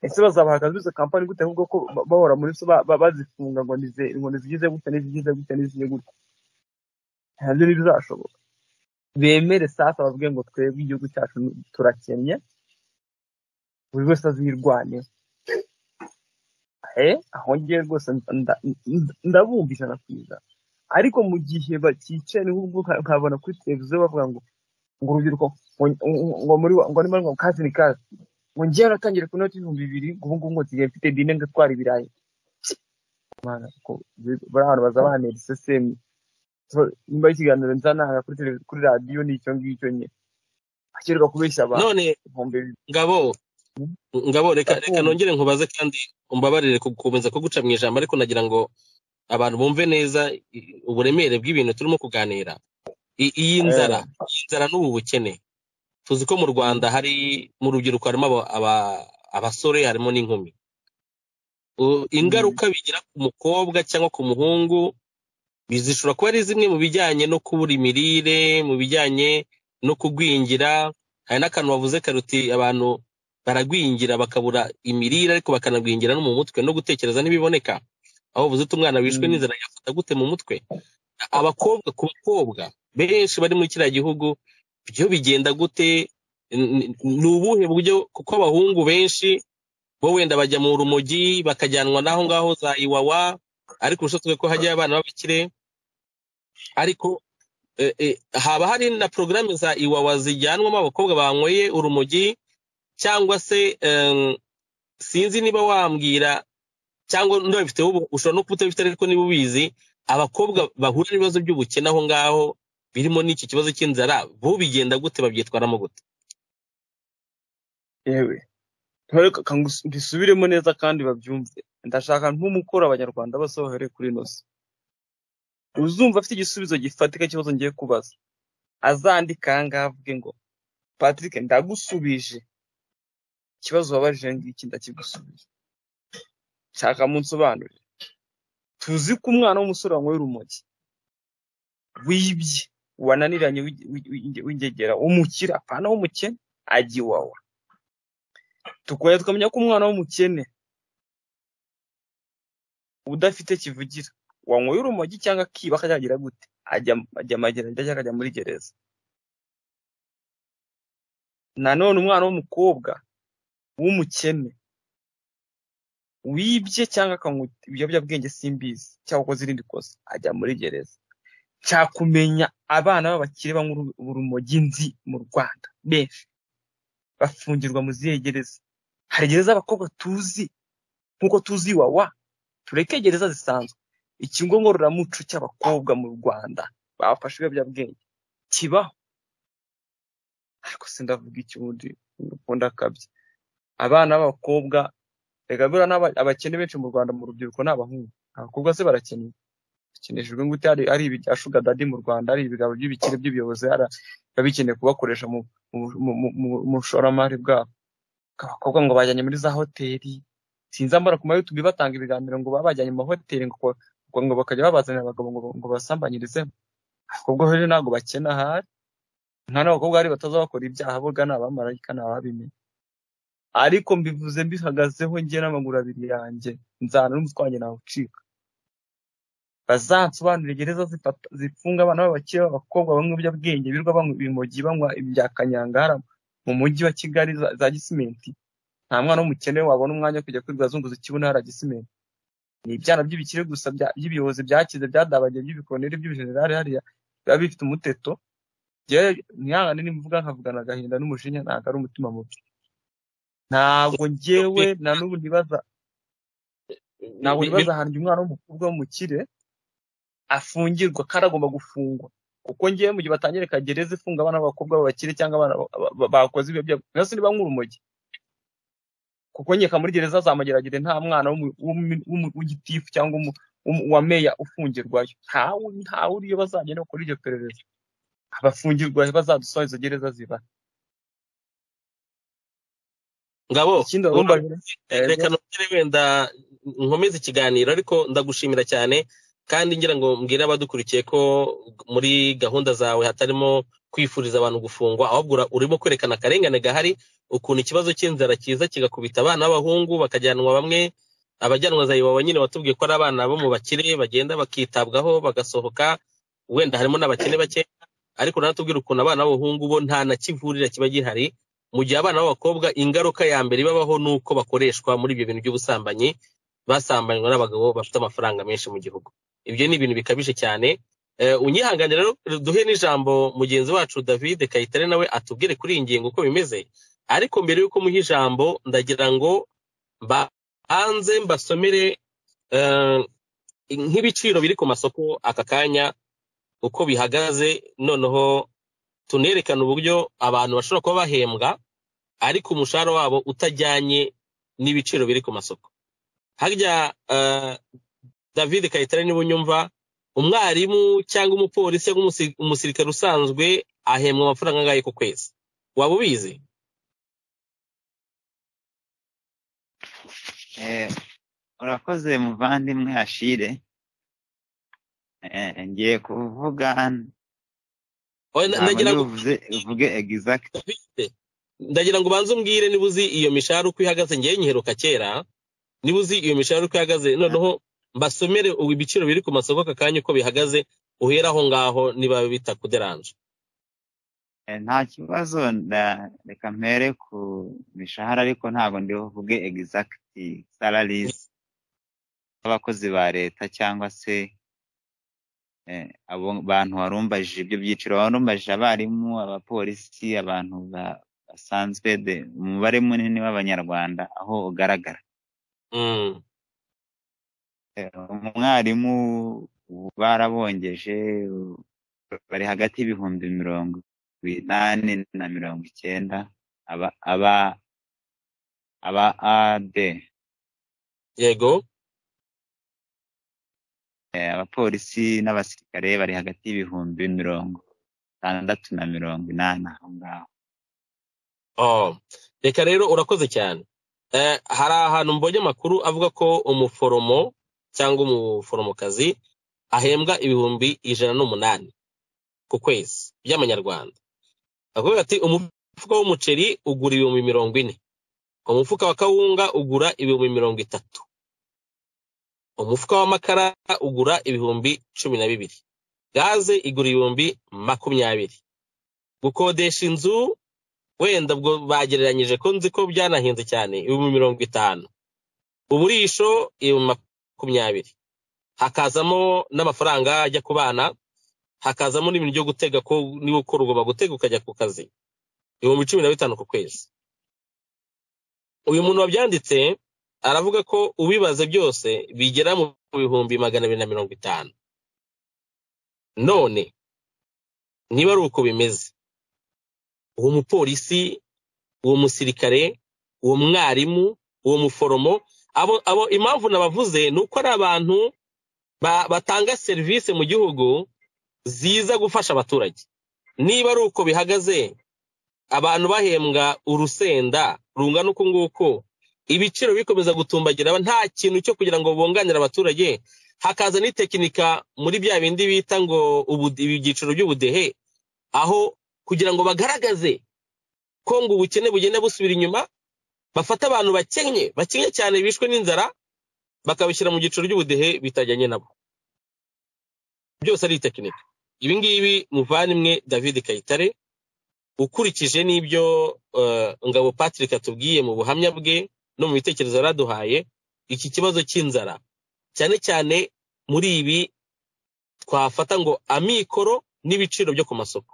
ese bazabaha akazi izo kampani gute ahubwo ko ba- bahora muri zo ba- ba- bazifunga ngo nize ngo nizigize gutya nizigize gutya nizigize gutya ntabyo ntibizashoboka bemere safi ababwiye ngo twebwe igihugu cyacu turakennye buri wese azirwaneho eh aho ngiye rwose nda- nda- ndabumva ijana ku ijana ariko mu gihe bakicaye niho ubwo nka- nkabona kuri televiziyo bavuga ngo ngo urubyiruko ngo ngo muri wa- ngo niba ngo kazi ni kazi ngo ngewe natangiye ku noti ibihumbi bibiri ngo ubu ngubu ngo nsigaye mfite dine ngatwara ibirayi Mana, ko bari ahantu bazabanera isesemi So, nyuma y'ikiganiro nzananga kuri televiziyo kuri radiyo ni icyo ngicyo nyine akerwa kubeshya abantu none ibihumbi bibiri ngabo ngabo reka reka ndakumva nongere nkubaze kandi umbabarire ku- gukomeza kuguca mu ijambo ariko nagira ngo abantu bumve neza i- uburemere bw'ibintu turimo kuganira I- iyi nzara Eh, iyi nzara n'ubu bukene tuzi ko mu mm, rwanda hari mu rubyiruko harimo aba- aba- abasore harimo n'inkumi U- mm. ingaruka bigira ku mukobwa cyangwa ku muhungu bi- zishobora kuba ari zimwe mu bijyanye no kubura imirire mu bijyanye no kugwingira hari n'akantu bavuze karuti abantu baragwingira bakabura imirire ariko bakanagwingira no mu mutwe no gutekereza ntibiboneka aho uvuze uti umwana wishwe Mm, n'inzara yafata gute mu mutwe abakobwa ku bakobwa benshi bari muri kiriya gihugu byo bigenda gute N- n- ni ubuhe buryo kuko abahungu benshi bo wenda bajya mu rumogi bakajyanwa n'aho ngaho za iwawa ariko urushatse ko hajyayo abana b'abakire ariko eh, eh, haba hari na porogaramu za iwawa zijyanwamo abakobwa banyweye urumogi cyangwa se em, sinzi niba wambwira cyangwa ndabifiteho ubu- ushobora no kubutabifite ariko niba ubizi abakobwa bahura n'ibibazo by'ubukene aho ngaho birimo n'iki kibazo cy'inzara bo bigenda gute babyitwaramo gute yewe Ntore- ka- ngus- mbisubiremo neza kandi babyumve ndashaka nk'umukoro abanyarwanda bose bahere kuri ino si uzumva afite igisubizo gifatika cy'ikibazo ngiye kubaza azandika aha ngaha avuge ngo patrick ndagusubije ikibazo wabajije ngiki ndakigusubije shaka munsobanurire tuzi ko umwana w'umusore wanyweye urumogi wibye wananiranye w'igi- w'igi- w'igi- w'ingegera umukire apana w'umukene ajya iwawa tukongera tukamenya ko umwana w'umukene udafite kivugira wanyweye urumogi cyangwa akiba akagira gute ajya ajya magereza cyangwa akajya muri gereza nanone umwana w'umukobwa w'umukene wibye cyangwa akanywa ibiyobyabwenge simbizi cyangwa ukoze irindi kosa ajya muri gereza cyakumenya abana b'abakire banywa uru- urumogi nzi mu rwanda benshi bafungirwa mu zihe gereza hari gereza abakobwa tuzi nk'uko tuzi iwawa tureke gereza zisanzwe ikigo ngororamuco cy'abakobwa mu rwanda bafashe ibiyobyabwenge kibaho ariko sindavuga iki ubundi ukunda akabya abana b'abakobwa reka buriya n'aba- abakene benshi mu rwanda mu rubyiruko ni abahungu abakobwa se barakennye bakeneshejwe gute hari ari ibya shuga dadi mu rwanda ari ibigambo by'ibikire by'ubuyobozi hari biba bikeneye kubakoresha mu mu- mu- mu- mu- mu bushoramari bwabo abakobwa ngo bajyanye muri za hoteli sinzi amara ku ma youtube batanga ibiganiro ngo baba bajyanye mu mahoteli ngo ngo ngo bakajya babazanira abagabo ngo ngo basambanyirizemo abakobwa rero ntabwo bakena ahari nka n'abakobwa hari bataza bakora ibyaha boga ni abamarayika ni ababimenye ariko mbivuze mbihagazeho njye n'amaguru abiri yanjye nzana n'umutwe wanjye nawucika bazansobanurire gereza zifata zifunga abana b'abakire b'abakobwa banywa ibiyobyabwenge birirwa banywa ibimogi banywa ibya kanyanga hara mu mujyi wa kigali za, za gisimenti nta mwana w'umukene wabona umwanya wo kujya kwirwazunguza ikibuno hara gisimenti ni ibyana by'ibikire gusa bya- by'ibiyobozi byakize byadabagiye by'ibikoneri by'ibijenerali hariya biba bifite umuteto njyewe mwihangane nimvuga nkavugana agahinda n'umujinya ntabwo ari umutima mubi ntabwo njyewe na n'ubu ntibaza ntabwo Bi- ntibaza ahantu umwana w'umukobwa w'umukire afungirwa kandi agomba gufungwa kuko ngewe mu gihe batangira kagereza ifunga abana b'abakobwa b'abakire cyangwa abana ba- ba- ba- bakoze ibiyobyabwenge nasi niba nk'urumogi kuko nkeka muri gereza zamageragere nta mwana w'umu- w'umu- w'umu- w'igitifu cyangwa w'umu- w'umu- wa meya ufungirwayo ntawe ntawe uriyo bazagenda bakora iryo perereza abafungirwa bazadusoha izo gereza ziba ngabo ikindi ura- abambajwe reka nongere wenda nkomeze ikiganiro ariko ndagushimira cyane kandi ngira ngo mbwire abadukurikiye ko muri gahunda zawe hatarimo kwifuriza abantu gufungwa ahubwo ura- urimo kwerekana akarengane gahari ukuntu ikibazo cy'inzara cyiza kigakubita abana b'abahungu bakajyanwa bamwe abajyanwa za iwawa nyine watubwiye ko ari abana bo mu bakire bagenda bakitabwaho bagasohoka wenda harimo n'abakene bake ariko nanatubwira ukuntu abana b'abahungu bo nta na kivurira kiba gihari mu gihe abana b'abakobwa ingaruka ya mbere ibabaho ni uko bakoreshwa muri ibyo bintu by'ubusambanyi basambanywa n'abagabo bafite amafaranga menshi mu gihugu ibyo ni ibintu bikabije cyane Eh, unyihangane rero duhe n'ijambo mugenzi wacu david kayitare nawe atubwire kuri iyi ngingo uko bimeze ariko mbere y'uko muha ijambo ndagira ngo mbanze mbasomere eh, nk'ibiciro biri ku masoko aka kanya uko bihagaze noneho tunerekane uburyo abantu bashobora kuba bahembwa ariko umushahara wabo utajyanye n'ibiciro biri ku masoko harya eh, david kayitare niba unyumva umwarimu cyangwa umupolisi cyangwa umusi- umusirikare usanzwe ahembwa amafaranga angahe ku kwezi waba ubizi Eh, urakoze muvandimwe ashire Eh, ngiye kuvuga Oya, na- ntabwo ndagira ngo uvuze uvuge exact ndagira ngo ubanze umbwire niba uzi iyo mishahara uko ihagaze ngewe nyiheruka kera niba uzi iyo mishahara uko ihagaze noneho mbasomere ubu ibiciro biri ku masoko aka kanya uko bihagaze uhera aho ngaho niba bitakuderanje Eh, nta kibazo nda- reka mpere ku mishahara ariko ntabwo ndibuvuge exact salaries z'abakozi ba leta cyangwa se eh, abo bantu warumbajije ibyo byiciro warumbajije abarimu abapolisi abantu ba- basanzwe de- umubare munini w'abanyarwanda aho ugaragara Mm, Eh, umwarimu ubu barabongeje u- bari hagati y'ibihumbi mirongo inani na mirongo icyenda aba aba aba ade yego Eh, abapolisi n'abasirikare bari hagati y'ibihumbi mirongo itandatu na mirongo inani aho ngaho Oh, reka rero urakoze cyane Eh, hari ahantu mbonye amakuru avuga ko umuforomo cyangwa umuforomokazi ahembwa ibihumbi ijana n'umunani ku kwezi by'amanyarwanda akavuga ati umufuka w'umuceri ugura ibihumbi mirongo ine umufuka wa kawunga ugura ibihumbi mirongo itatu umufuka w'amakara ugura ibihumbi cumi na bibiri gaze igura ibihumbi makumyabiri gukodesha inzu wenda ubwo bagereranyije ko nzi ko byanahenze cyane ibihumbi mirongo itanu uburisho ibihumbi makumyabiri hakazamo n'amafaranga ajya ku bana hakazamo n'ibintu byo gutega ko niba ukora ugomba gutega ukajya ku kazi ibihumbi cumi na bitanu ku kwezi uyu muntu wabyanditse aravuga ko ubibaze byose bigera mu bihumbi magana abiri na mirongo itanu none niba ari uko bimeze uwo mupolisi uwo musirikare uwo mwarimu uwo muforomo abo abo impamvu nabavuze ni uko ari abantu ba- batanga serivisi mu gihugu ziza gufasha abaturage niba ari uko bihagaze abantu bahembwa urusenda rungana uku nguku ibiciro bikomeza gutumbagira nta kintu cyo kugira ngo bunganire abaturage hakaza n'itekinika muri bya bindi bita ngo ubu- ibi byiciro by'ubudehe aho kugira ngo bagaragaze ko ngo ubukene bugenda busubira inyuma bafata abantu bakennye bakennye cyane bishwe n'inzara bakabishyira mu giciro cy'ubudehe bitajyanye nabo byose ari tekinike ibi ngibi muvandimwe david kayitare ukurikije n'ibyo eh, ngabo patrick atubwiye mu buhamya bwe no mu bitekerezo yaraduhaye iki kibazo cy'inzara cyane cyane muri ibi twafata ngo amikoro n'ibiciro byo ku masoko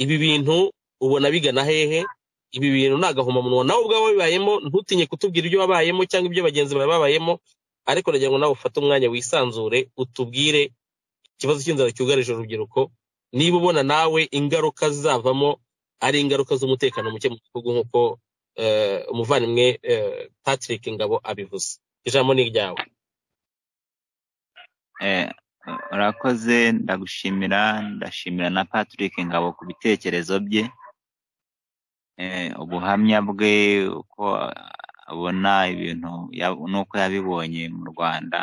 ibi bintu ubona bigana hehe ibi bintu ni agahomamunwa nawe ubwawe wabibayemo ntutinye kutubwira ibyo wabayemo cyangwa ibyo bagenzi bawe babayemo ariko nagira ngo nawe ufate umwanya wisanzure utubwire ikibazo cy'inzara cyugarije urubyiruko niba ubona nawe ingaruka zizavamo ari ingaruka z'umutekano muke mu gihugu nk'uko eh, umuvandimwe eh, patrick ngabo abivuze ijambo ni iryawe Eh, urakoze ndagushimira ndashimira na patrick ngabo ku bitekerezo bye eh, ubuhamya bwe uko abona ibintu ya- n'uko yabibonye mu rwanda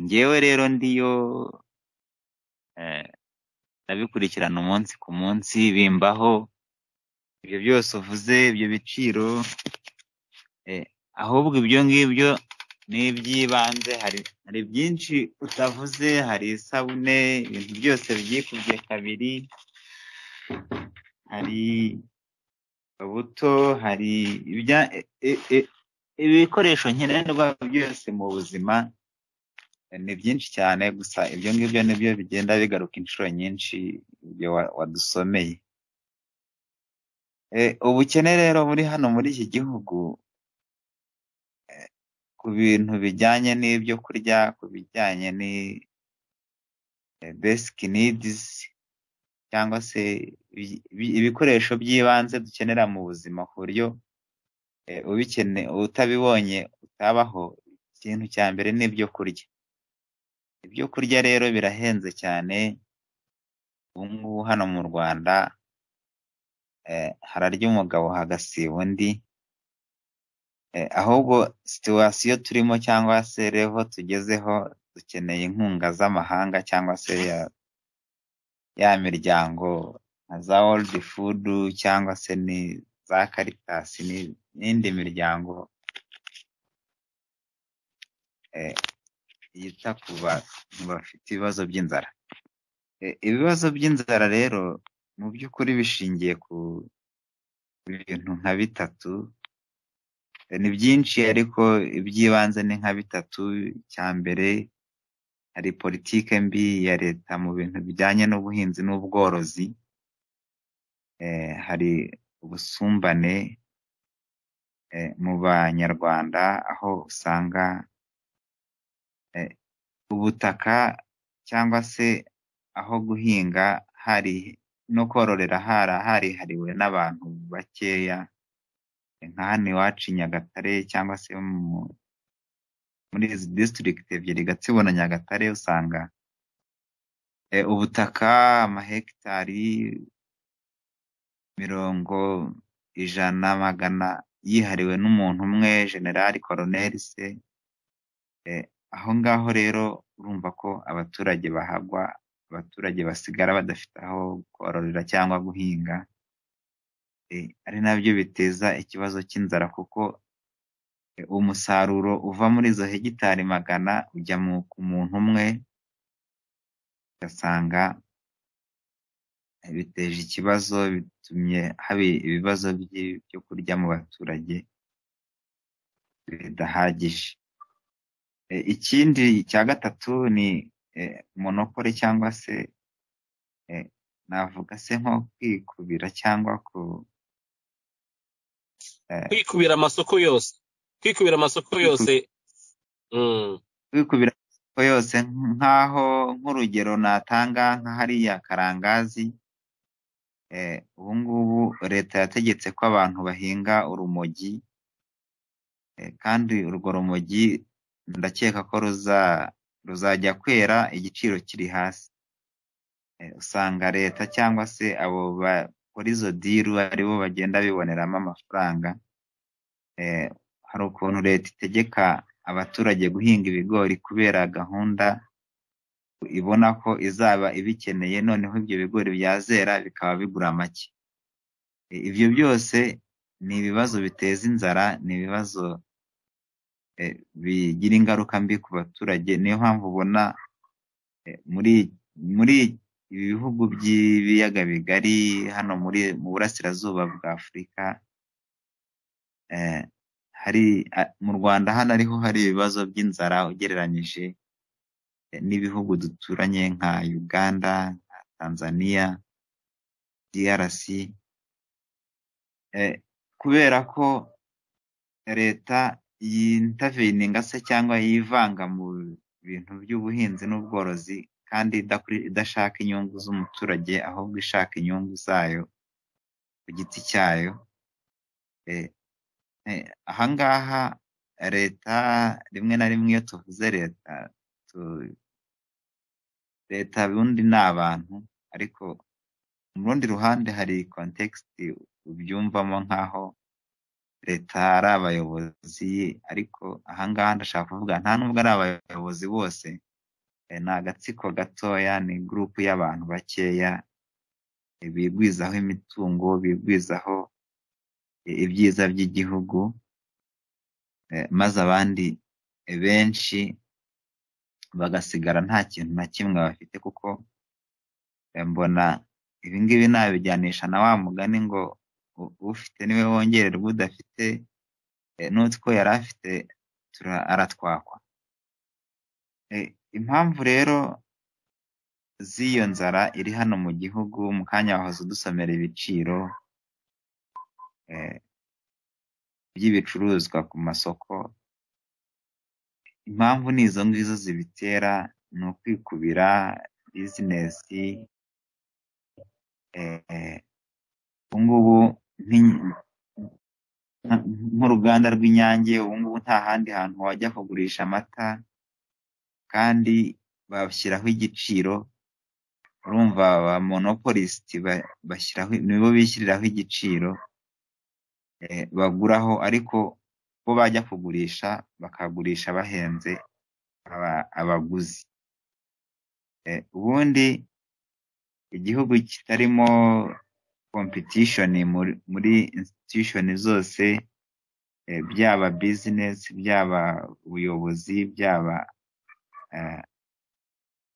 ngewe rero ndiyo eh, ndabikurikirana umunsi ku munsi bimbaho ibyo byose uvuze ibyo biciro eh, ahubwo ibyo ngibyo ni iby'ibanze hari hari byinshi utavuze hari isabune ibintu byose byikubye kabiri hari ubuto hari ibya- e- e- ibikoresho nkenerwa byose mu buzima ni byinshi cyane gusa ibyo ngibyo nibyo bigenda bigaruka inshuro nyinshi ibyo wa- wadusomeye E, ubukene rero buri hano muri iki gihugu e, ku bintu bijyanye n'ibyo kurya ku bijyanye ni besiki nidizi cyangwa se ibi- ibi- ibikoresho by'ibanze dukenera mu buzima ku buryo e, ubikene utabibonye utabaho ikintu cya mbere ni ibyo kurya ibyo kurya rero birahenze cyane ubu ngubu hano mu Rwanda eh, hararya umugabo hagasiba undi eh, ahubwo situwasiyo turimo cyangwa se revo tugezeho dukeneye inkunga z'amahanga cyangwa se ya, ya miryango nka za world food cyangwa se ni za caritas ni- n'indi miryango eh, yita ku bantu bafite ibibazo by'inzara Eh, ibibazo by'inzara rero mu by'ukuri bishingiye ku bintu nka bitatu Eh, ni byinshi ariko iby'ibanze ni nka bitatu icya mbere hari politike mbi ya leta mu bintu bijyanye n'ubuhinzi n'ubworozi Eh, hari ubusumbane eh, mu banyarwanda aho usanga eh, ubutaka cyangwa se aho guhinga hari no kororera hara harihariwe n'abantu bakeya nka hano iwacu i Nyagatare cyangwa se mu- muri izi district ebyiri Gatsibo na Nyagatare usanga e, ubutaka amahegitari mirongo ijana magana yihariwe n'umuntu umwe generali koroneri se e, aho ngaho rero urumva ko abaturage bahagwa abaturage basigara badafite aho kororera cyangwa guhinga eh, ari nabyo biteza ikibazo cy'inzara kuko eh, umusaruro uva muri izo hegitari magana ujya mu ku muntu umwe ugasanga eh, biteje ikibazo bitumye haba ibibazo by'ibyo kurya mu baturage bidahagije Eh, ikindi cya gatatu ni eh, monopole cyangwa se eh, navuga se nko kwikubira cyangwa ku eh, kwikubira amasoko yose kwikubira amasoko yose Mm. kwikubira amasoko yose nk'aho nk'urugero natanga nka hariya karangazi eh, ubu ngubu leta yategetse ko abantu bahinga urumogi eh, kandi urwo rumogi ndakeka ko ruza ruzajya kwera igiciro kiri hasi Eh, usanga leta cyangwa se abo bakora izo diru aribo bagenda biboneramo amafaranga eh, hari ukuntu leta itegeka abaturage guhinga ibigori kubera gahunda ibona ko izaba ibikeneye noneho ibyo bigori byazera bikaba bigura make Eh, ibyo byose ni ibibazo biteza inzara ni ibibazo eh, bigira ingaruka mbi ku baturage niyo mpamvu ubona eh, muri muri ibi bihugu by'ibiyaga bigari hano muri mu burasirazuba bwa Afurika eh, hari a- mu Rwanda hano ariho hari ibibazo by'inzara ugereranyije eh, n'ibihugu duturanye nka Uganda, nka Tanzania, DRC eh, kubera ko leta yintavininga se cyangwa yivanga mu bintu by'ubuhinzi n'ubworozi kandi idakuri- idashaka inyungu z'umuturage ahubwo ishaka inyungu zayo ku giti cyayo eh, Eh, ahangaha leta rimwe na rimwe iyo tuvuze leta tu- leta ubundi ni abantu ariko mu rundi ruhande hari kontekisiti ubyumvamo nk'aho leta ari abayobozi ariko ahangaha ndashaka kuvuga nta nubwo ari abayobozi bose eh, ni agatsiko gatoya ni gurupu y'abantu bakeya eh, bigwizaho imitungo bigwizaho eh, ibyiza by'igihugu eh, maze abandi benshi bagasigara nta kintu na kimwe bafite kuko eh, mbona ibi ngibi nabijyanisha na wa mugani ngo u- ufite niwe wongererwa udafite eh, n'utwo yari afite tura- aratwakwa Eh, impamvu rero z'iyo nzara iri hano mu gihugu mu kanya wahoze udusomera ibiciro eh, by'ibicuruzwa ku masoko impamvu ni izo ngizo zibitera ni ukwikubira bizinesi eh, ubu ngubu nk'i- nka- nk'uruganda rw'inyange ubu ngubu nta handi hantu wajya kugurisha amata kandi bashyiraho igiciro urumva ba monopolisiti ba- bashyiraho nibo bishyiriraho igiciro eh, baguraho ariko bo bajya kugurisha bakagurisha bahenze aba- abaguzi Eh, ubundi igihugu kitarimo competition muri, muri institution zose eh, byaba business byaba ubuyobozi byaba eh,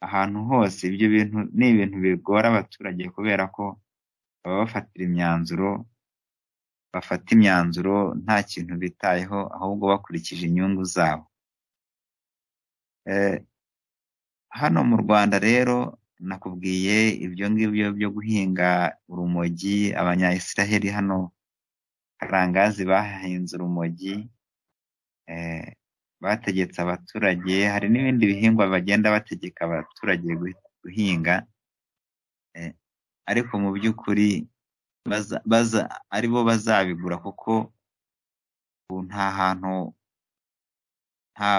ahantu hose ibyo bintu ni ibintu bigora abaturage kubera ko baba bafatira imyanzuro bafata imyanzuro nta kintu bitayeho ahubwo bakurikije inyungu zabo Eh, hano mu Rwanda rero nakubwiye ibyo ngibyo byo guhinga urumogi abanyayisiraheli hano karangazi bahinze urumogi eh, bategetse abaturage hari n'ibindi bihingwa bagenda bategeka abaturage guhi- guhinga eh, ariko mu by'ukuri baza, baza, ari bo bazabigura kuko ubu nta hantu nta,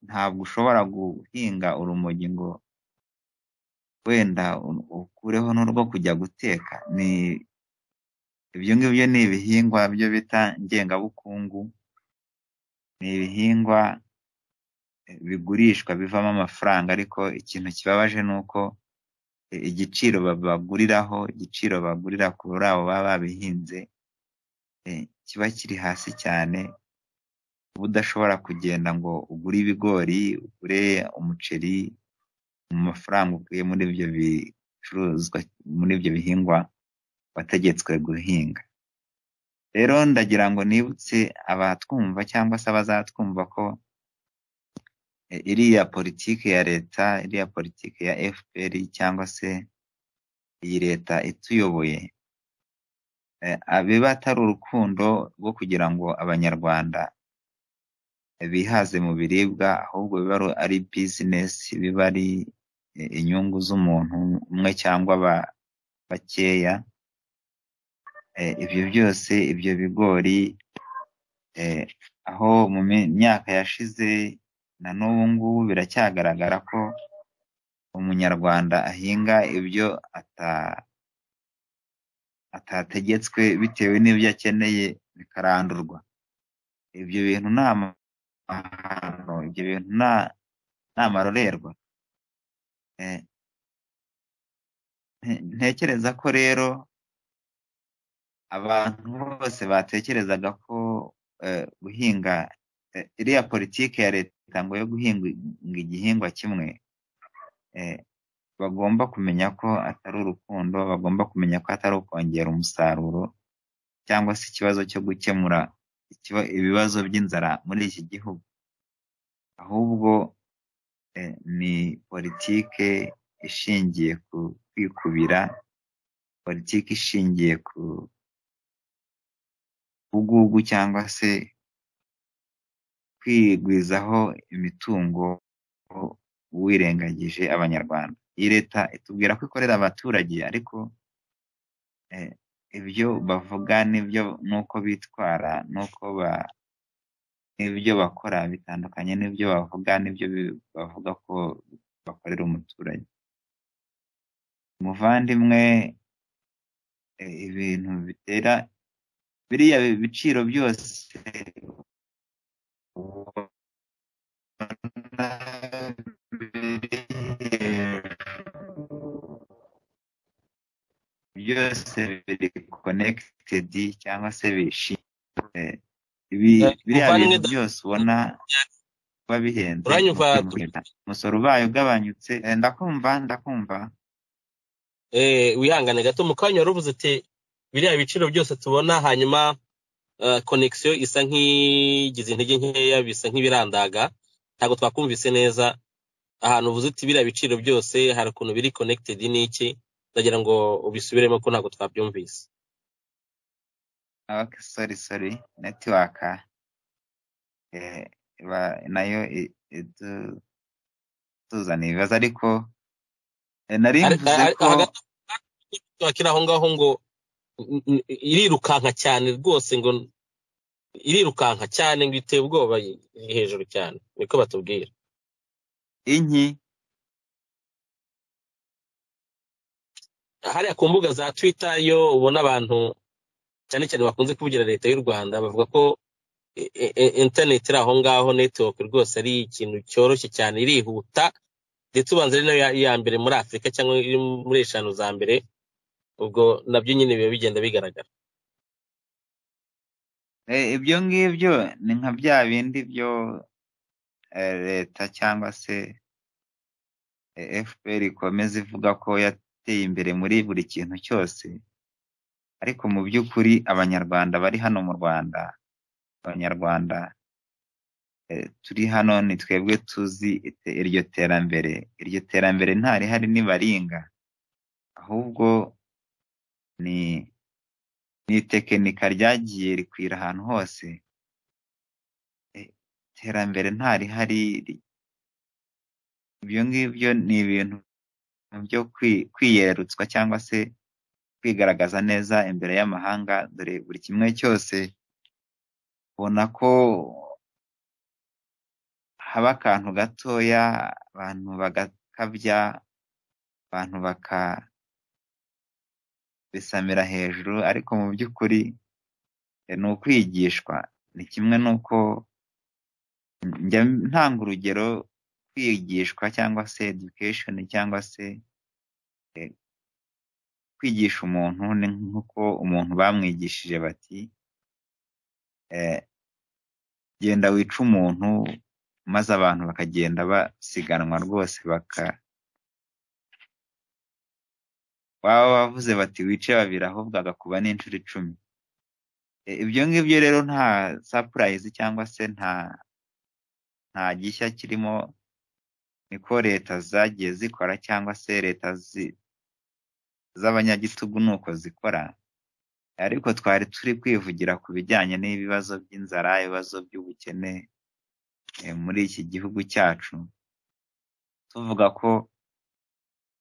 ntabwo ushobora guhinga urumogi ngo wenda u- ukureho n'urwo kujya guteka ni ibyo ngibyo ni ibihingwa byo bita ngengabukungu ni ibihingwa eh, bigurishwa bivamo amafaranga ariko ikintu kibabaje ni uko eh, igiciro babaguriraho igiciro bagurira kuri abo baba babihinze eh, kiba kiri hasi cyane uba udashobora kugenda ngo ugure ibigori ugure umuceri mu mafaranga ukuye muri ibyo bicuruzwa muri ibyo bihingwa wategetswe guhinga rero ndagira ngo nibutse abatwumva cyangwa se abazatwumva ko eh, iriya politiki ya leta iriya politiki ya fpr cyangwa se iyi leta ituyoboye eh, biba atari urukundo rwo kugira ngo abanyarwanda bihaze mu biribwa ahubwo biba ari- ari bizinesi biba ari eh, inyungu z'umuntu umwe cyangwa ba- bakeya Eh, ibyo byose ibyo bigori eh, aho mu mi- myaka yashize na n'ubu ngubu biracyagaragara ko umunyarwanda ahinga ibyo ata- atategetswe bitewe n'ibyo akeneye bikarandurwa ibyo bintu ni amahano ibyo bintu na- ni amarorerwa Eh, nte- ntekereza ko rero abantu bose batekerezaga ko eh, guhinga eh, iriya politiki ya leta ngo yo guhinga igihingwa kimwe eh, bagomba kumenya ko atari urukundo bagomba kumenya ko atari ukongera umusaruro cyangwa se ikibazo cyo gukemura ikiba- ibibazo by'inzara muri iki gihugu ahubwo eh, ni politike ishingiye ku kwikubira politiki ishingiye ku bugugu cyangwa se kwigwizaho imitungo wirengagije abanyarwanda iyi leta itubwira ko ikorera abaturage ariko eh, ibyo bavuga n'ibyo n'uko bitwara n'uko ba n'ibyo bakora bitandukanye n'ibyo bavuga n'ibyo bi- bavuga ko bakorera umuturage muvandimwe eh, ibintu bitera biriya biciro byose ubona biri hejuru, byose biri connected cyangwa se bishi eh, ibi Eh, biriya bintu muvandimwe byose ubona kuba bihenze Uranyumva? mu kwimurirwa. umusoro ubaye ugabanyutse Eh, ndakumva ndakumva eh, wihangane gato mu kanya wari uvuze uti biriya biciro byose tubona hanyuma eh, connection isa nk'igize intege nkeya bisa nk'ibirandaga ntabwo twakumvise neza ahantu uvuze uti biriya biciro byose hari ukuntu biri connected n'iki ndagira ngo ubisubiremo ko ntabwo twabyumvise okay sorry sorry network eh, iba nayo i- idu- ituzanira ibibazo ariko eh, nari Ari- mvuze ari- ko hagati- wakira aho ngaho ngo n- n- irirukanka cyane rwose ngo irirukanka cyane ngo iteye ubwoba i- iri hejuru cyane niko batubwira inki hariya ku mbuga za twitter yo ubona abantu cyane cyane bakunze kuvugira leta y'u rwanda bavuga ko i- i- i- internet iri aho ngaho network rwose ari ikintu cyoroshye cyane irihuta ndetse ubanza ari nayo ya- iya mbere muri afurika cyangwa iri muri eshanu za mbere ubwo nabyo nyine biba bigenda bigaragara Eh, ibyo ngibyo ni nka bya bindi byo eh, leta cyangwa se eh, FPR ikomeza ivuga ko yateye imbere muri buri kintu cyose ariko mu by'ukuri abanyarwanda bari hano mu Rwanda abanyarwanda eh, turi hano ni twebwe tuzi ite- iryo terambere iryo terambere ntarihari nibaringa ahubwo ni ni itekinika ryagiye rikwira ahantu hose Eh, iterambere ntarihari ri- ibyo ngibyo ni ibintu byo kwi- kwiyerutswa cyangwa se kwigaragaza neza imbere y'amahanga dore buri kimwe cyose ubona ko haba akantu gatoya abantu bagakabya abantu bakabisamira hejuru ariko mu by'ukuri eh, ni ukwigishwa ni kimwe n'uko njya ntanga urugero kwigishwa cyangwa se education cyangwa se eh, kwigisha umuntu ni nk'uko umuntu bamwigishije bati eh, genda wica umuntu maze abantu bakagenda basiganwa rwose baka baba bavuze bati wice babiri ahubwo agakuba n'inshuro icumi E, ibyo ngibyo rero nta surprise cyangwa se nta nta gishya kirimo niko leta zagiye zikora cyangwa se leta zi- z'abanyagitugu ni uko zikora ariko twari turi kwivugira ku bijyanye n'ibibazo by'inzara ibibazo by'ubukene eh, muri iki gihugu cyacu tuvuga ko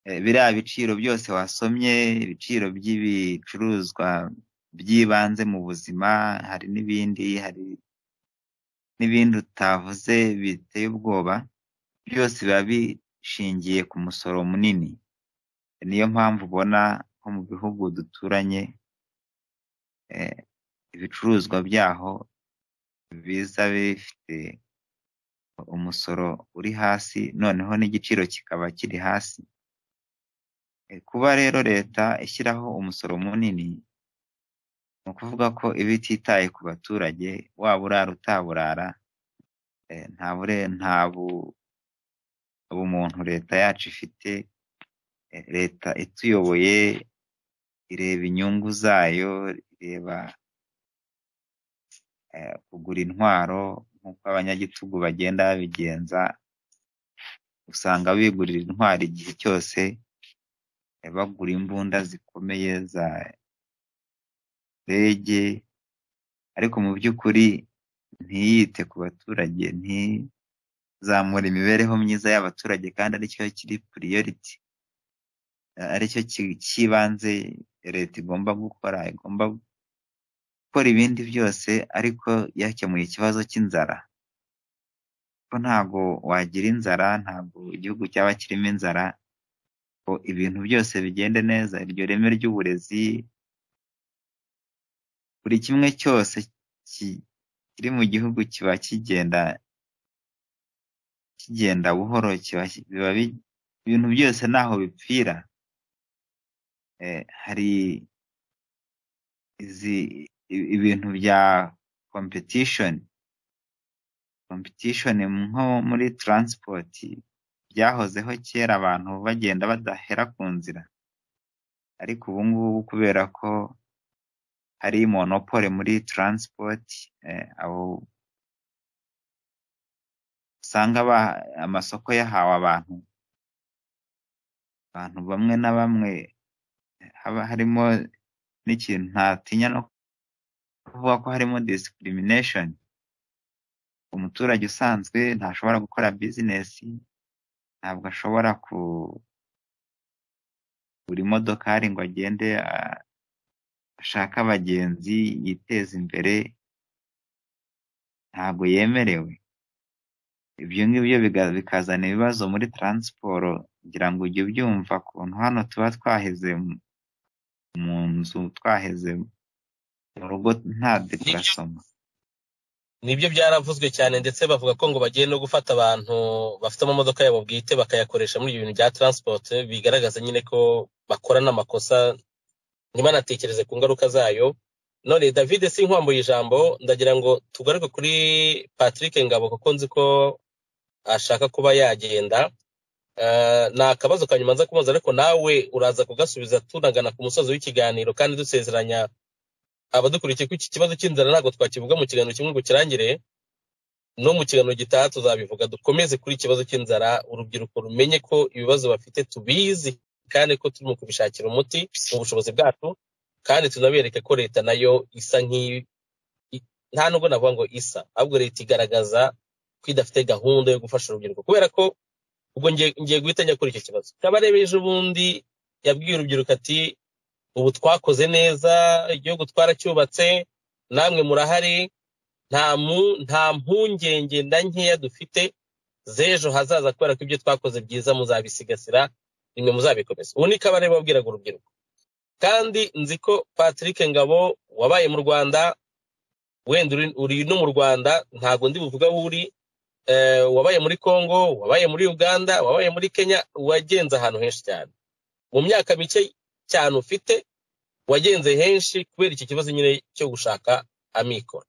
eh, biriya biciro byose wasomye ibiciro by'ibicuruzwa by'ibanze mu buzima hari n'ibindi hari n'ibindi utavuze biteye ubwoba byose biba bishingiye ku musoro munini niyo mpamvu ubona nko mu bihugu duturanye eh, ibicuruzwa byaho biza bifite umusoro uri hasi noneho n'igiciro kikaba kiri hasi Eh, kuba rero leta ishyiraho umusoro munini ni ukuvuga ko iba ititaye ku baturage waba urara utaburara eh, nta bure nta bu- bumuntu leta yacu ifite eh, leta ituyoboye ireba inyungu zayo ireba eh, kugura intwaro nk'uko abanyagitugu bagenda babigenza usanga bigurira intwaro igihe cyose eh, bagura imbunda zikomeye za ndege ariko mu by'ukuri ntiyite ku baturage ntizamure imibereho myiza y'abaturage kandi aricyo kiri priority eh, aricyo ki- cy'ibanze leta igomba gukora igomba gukora ibindi byose ariko yakemuye ikibazo cy'inzara ko ntago wagira inzara ntago igihugu cyaba kirimo inzara ngo ibintu byose bigende neza iryo reme ry'uburezi buri kimwe cyose ki- kiri mu gihugu kiba kigenda kigenda buhoro kiba ki- biba bi- ibintu byose ntaho bipfira Eh, hari izi i- ibintu bya competition competition nko muri transport byahozeho kera abantu bagenda badahera ku nzira ariko ubu ngubu kubera ko hari monopole muri transport eh, abo usanga ba- amasoko yahawe abantu abantu bamwe na bamwe haba harimo n'ikintu ntatinya no kuvuga ko harimo discrimination umuturage usanzwe ntashobora gukora business ntabwo ashobora ku buri modokari ngo agende ah, ashake abagenzi yiteze imbere ntabwo yemerewe ibyo ngibyo biga- bikazana ibibazo muri taransiporo ngira ngo ujye ubyumva ukuntu hano tuba twaheze mu- mu nzu twaheze mu rugo nta deparasoma nibyo byaravuzwe cyane ndetse bavuga ko ngo bagiye no gufata abantu bafite amamodoka yabo bwite bakayakoresha muri ibyo bintu bya transport bigaragaza nyine ko bakora n'amakosa ntibanatekereze ku ngaruka zayo none david sinkwambuye ijambo ndagira ngo tugaruke kuri patrick ngabo kuko nzi ko ashaka kuba yagenda Eh, ni akabazo ka nyuma nza kumubaza ariko nawe uraza kugasubiza tunagana ku musozi w'ikiganiro kandi dusezeranya abadukurikiye ko iki kibazo cy'inzara ntabwo twakivuga mu kiganiro kimwe ngo kirangire no mu kiganiro gitaha tuzabivuga dukomeze kuri iki kibazo cy'inzara urubyiruko rumenye ko ibibazo bafite tubizi kandi ko turimo kubishakira umuti mu bushobozi bwacu kandi tunabereke ko leta nayo isa nk'iyi i- nta nubwo navuga ngo isa ahubwo leta igaragaza ko idafite gahunda yo gufasha urubyiruko kubera ko ubwo ngiye ngiye guhita njya kuri icyo kibazo kabarebe ejo bundi yabwiye urubyiruko ati ubu twakoze neza igihugu twaracyubatse namwe murahari nta mu nta mpungenge na nkeya dufite z'ejo hazaza kubera ko ibyo twakoze byiza muzabisigasira nimwe muzabikomeza ubu ni kabare babwiraga urubyiruko kandi nzi ko patrick ngabo wabaye mu rwanda wenda uri- uri no mu rwanda ntabwo ndi buvuga aho uri eh, wabaye muri congo wabaye muri uganda wabaye muri kenya wagenze ahantu henshi cyane mu myaka mike cyane ufite wagenze henshi kubera iki kibazo nyine cyo gushaka amikoro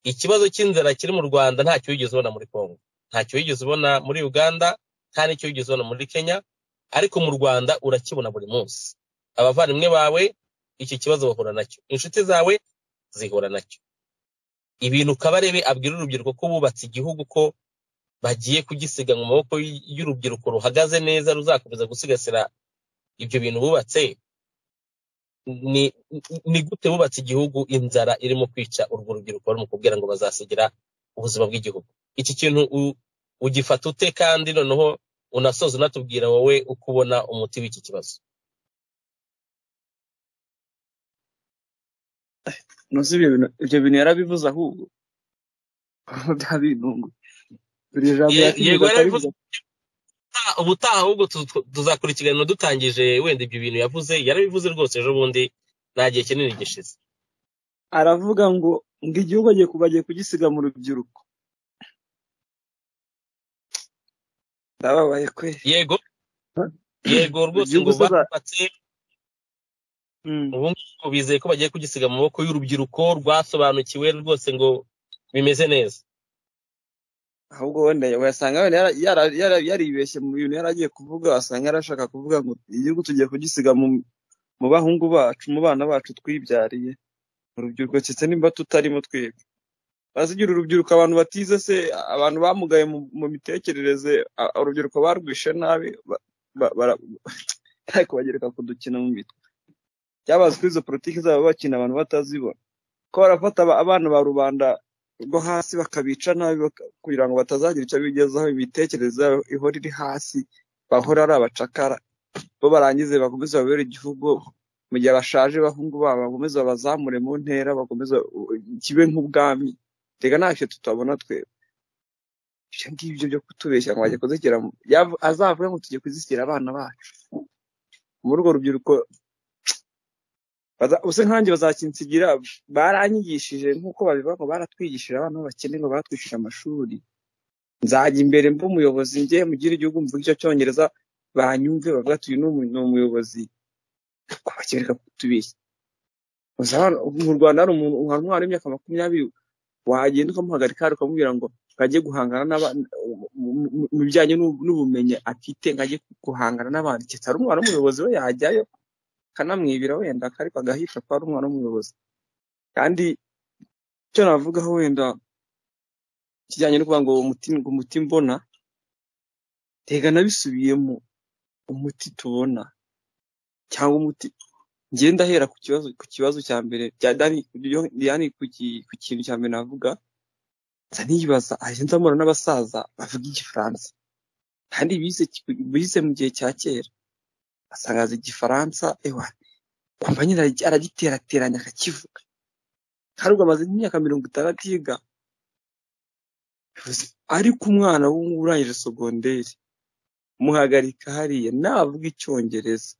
ikibazo cy'inzara kiri mu rwanda ntacyo wigeze ubona muri congo ntacyo wigeze ubona muri uganda nta n'icyo wigeze ubona muri kenya ariko mu rwanda urakibona buri munsi abavandimwe bawe iki kibazo bahura nacyo inshuti zawe zihura nacyo ibintu kabarebe abwira urubyiruko ko bubatse igihugu ko bagiye kugisiga mu maboko y'urubyiruko ruhagaze neza ruzakomeza gusigasira ibyo bintu bubatse ni ni gute bubatse igihugu inzara irimo kwica urwo rubyiruko barimo kubwira ngo bazasigira ubuzima bw'igihugu iki kintu u- ugifata ute kandi noneho unasoza unatubwira wowe uko ubona umuti w'iki kibazo ntuzi ibyo bintu ibyo bintu yarabivuze ahubwo byabintunguye buri jambo Ye- yego yakigeze yarabivuze akabivuga ubutaha ubutaha ahubwo tu- tu- tuzakora ikiganiro dutangije wenda ibyo bintu yavuze yarabivuze rwose ejo bundi nta gihe kinini gishize aravuga ngo ngo igihugu agiye kuba agiye kugisiga mu rubyiruko ndababaye kwe yego yego rwose igihugu ngo se ba- barubatse Mm. ubu ngubu bizeye ko bagiye kugisiga mu maboko y'urubyiruko rwasobanukiwe rwose ngo bimeze neza ahubwo wenda wasanga wenda yara- yara- yara- yaribeshye mu bintu yari agiye kuvuga wasanga yarashaka kuvuga ngo igihugu tugiye kugisiga mu mu bahungu bacu mu bana bacu twibyariye mu rubyiruko ndetse nimba tutarimo twebwe bazigira urubyiruko abantu batize se abantu bamugaye mu, mu mitekerereze a- urubyiruko barwishe nabi ba- ba- bara- ariko bagereka kudukina mu mitwe byabazi ko izo politiki zabo bakina abantu batazibona ko barafata aba- abana ba rubanda rwo hasi bakabica nabi baka- kugira ngo batazagira icyo bigezaho imitekerereze yabo ihora iri hasi bahora ari abacakara bo barangize bakomeze babere igihugu mu gihe bashaje abahungu babo bakomeze babazamure mu ntera bakomeze kibe nk'ubwami reka ntacyo tutabona twe ibyo ngibyo byo kutubeshya ngo bajye kuzishyira mu- yavu- azavuga ngo tujye kuzishyira abana bacu muri urwo rubyiruko baza- use nkanjye bazakinsigira baranyigishije nk'uko babivuga ngo baratwigishije abana b'abakene ngo batwishyura amashuri nzajya imbere mba umuyobozi njye mugire igihugu mvuga icyo cyongereza banyumve bavuga ati uyu ni umu- ni umuyobozi kubakereka kutubeshya Gusa hano- mu rwanda hari umuntu hari umwana w'imyaka makumyabiri wagenda ukamuhagarika hari ukamubwira ngo nkajye guhangana n'abandi mu bijyanye n'u- n'ubumenyi afite nkajye guhangana n'abandi kitari umwana w'umuyobozi we yajyayo akanamwibira wenda akariko agahisha ko ari umwana w'umuyobozi kandi icyo navugaho wenda kijyanye no kuvuga ngo umuti ngo umuti mbona tega nabisubiyemo umuti tubona cyangwa umuti njye ndahera ku kibazo ku kibazo cya mbere bya dani byo- yani ku ki- ku kintu cya mbere navuga nza nibaza agenda mbona n'abasaza bavuga igifaransa kandi bize ki- bize mu gihe cya kera asangaza igifaransa ewa kumva nyine aragi- aragiterateranya akakivuga kandi ubwo amaze nk'imyaka mirongo itanu atiga bivuze- ariko umwana w'ubu urangije sogonderi muhagarika hariya navuga icyongereza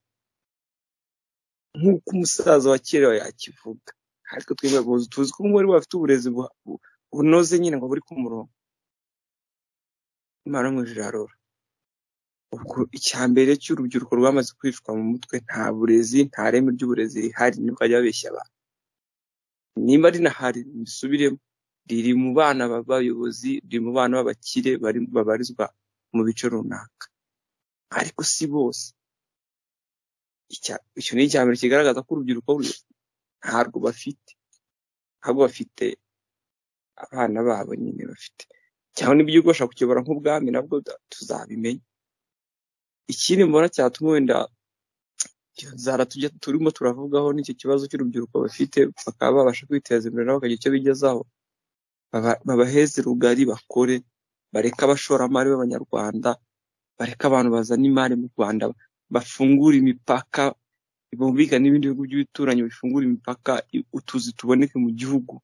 nk'uko umusaza wa kera yakivuga ariko twebwe guhuza tuzi ko umwe afite uburezi buha- bu- bunoze nyine ngo buri ku murongo imana mu irarora ubwo icya mbere cy'urubyiruko rwamaze kwicwa mu mutwe nta burezi nta reme ry'uburezi rihari nibwo bajya babeshya abantu nimba rinahari mbisubiremo riri mu bana b'abayobozi riri mu bana b'abakire bari- babarizwa mu bice runaka ariko si bose icya- icyo ni icya mbere kigaragaza ko urubyiruko ruri- ntarwo bafite ahubwo bafite abana babo nyine bafite cyangwa n'iby'ubwo bashaka kukibara nk'ubwami nabwo da- tuzabimenya ikindi mbona cyatuma wenda inzara tujya turimo turavugaho n'icyo kibazo cy'urubyiruko bafite bakaba babasha kwiteza imbere nabo bakagira icyo bigezaho baba- babaheze rugari bakore bareke abashoramari b'abanyarwanda bareke abantu bazana imari mu rwanda bafungure imipaka bumviga n'ibindi bihugu by'ibituranyi bifungura imipaka i- utuzi tuboneke mu gihugu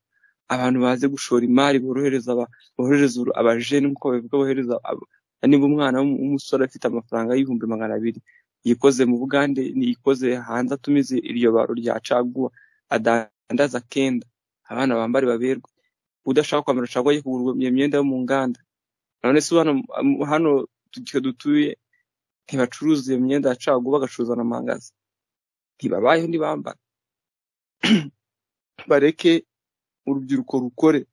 abantu baze gushora imari borohereza aba- borohereza uru- abajene nk'uko babivuga bohereza aba- niba umwana w'umu- w'umusore afite amafaranga y'ibihumbi magana abiri yikoze mu bugande niyikoze hanze atumize iryo baro rya caguwa adandaza kenda abana bambare baberwe udashaka kwambara caguwa ajye kugura iyo myenda yo mu nganda none se hano hano tujya dutuye ntibacuruza iyo myenda ya caguwa bagacuruza na mangaza ntibabayeho ntibambara bareke urubyiruko rukore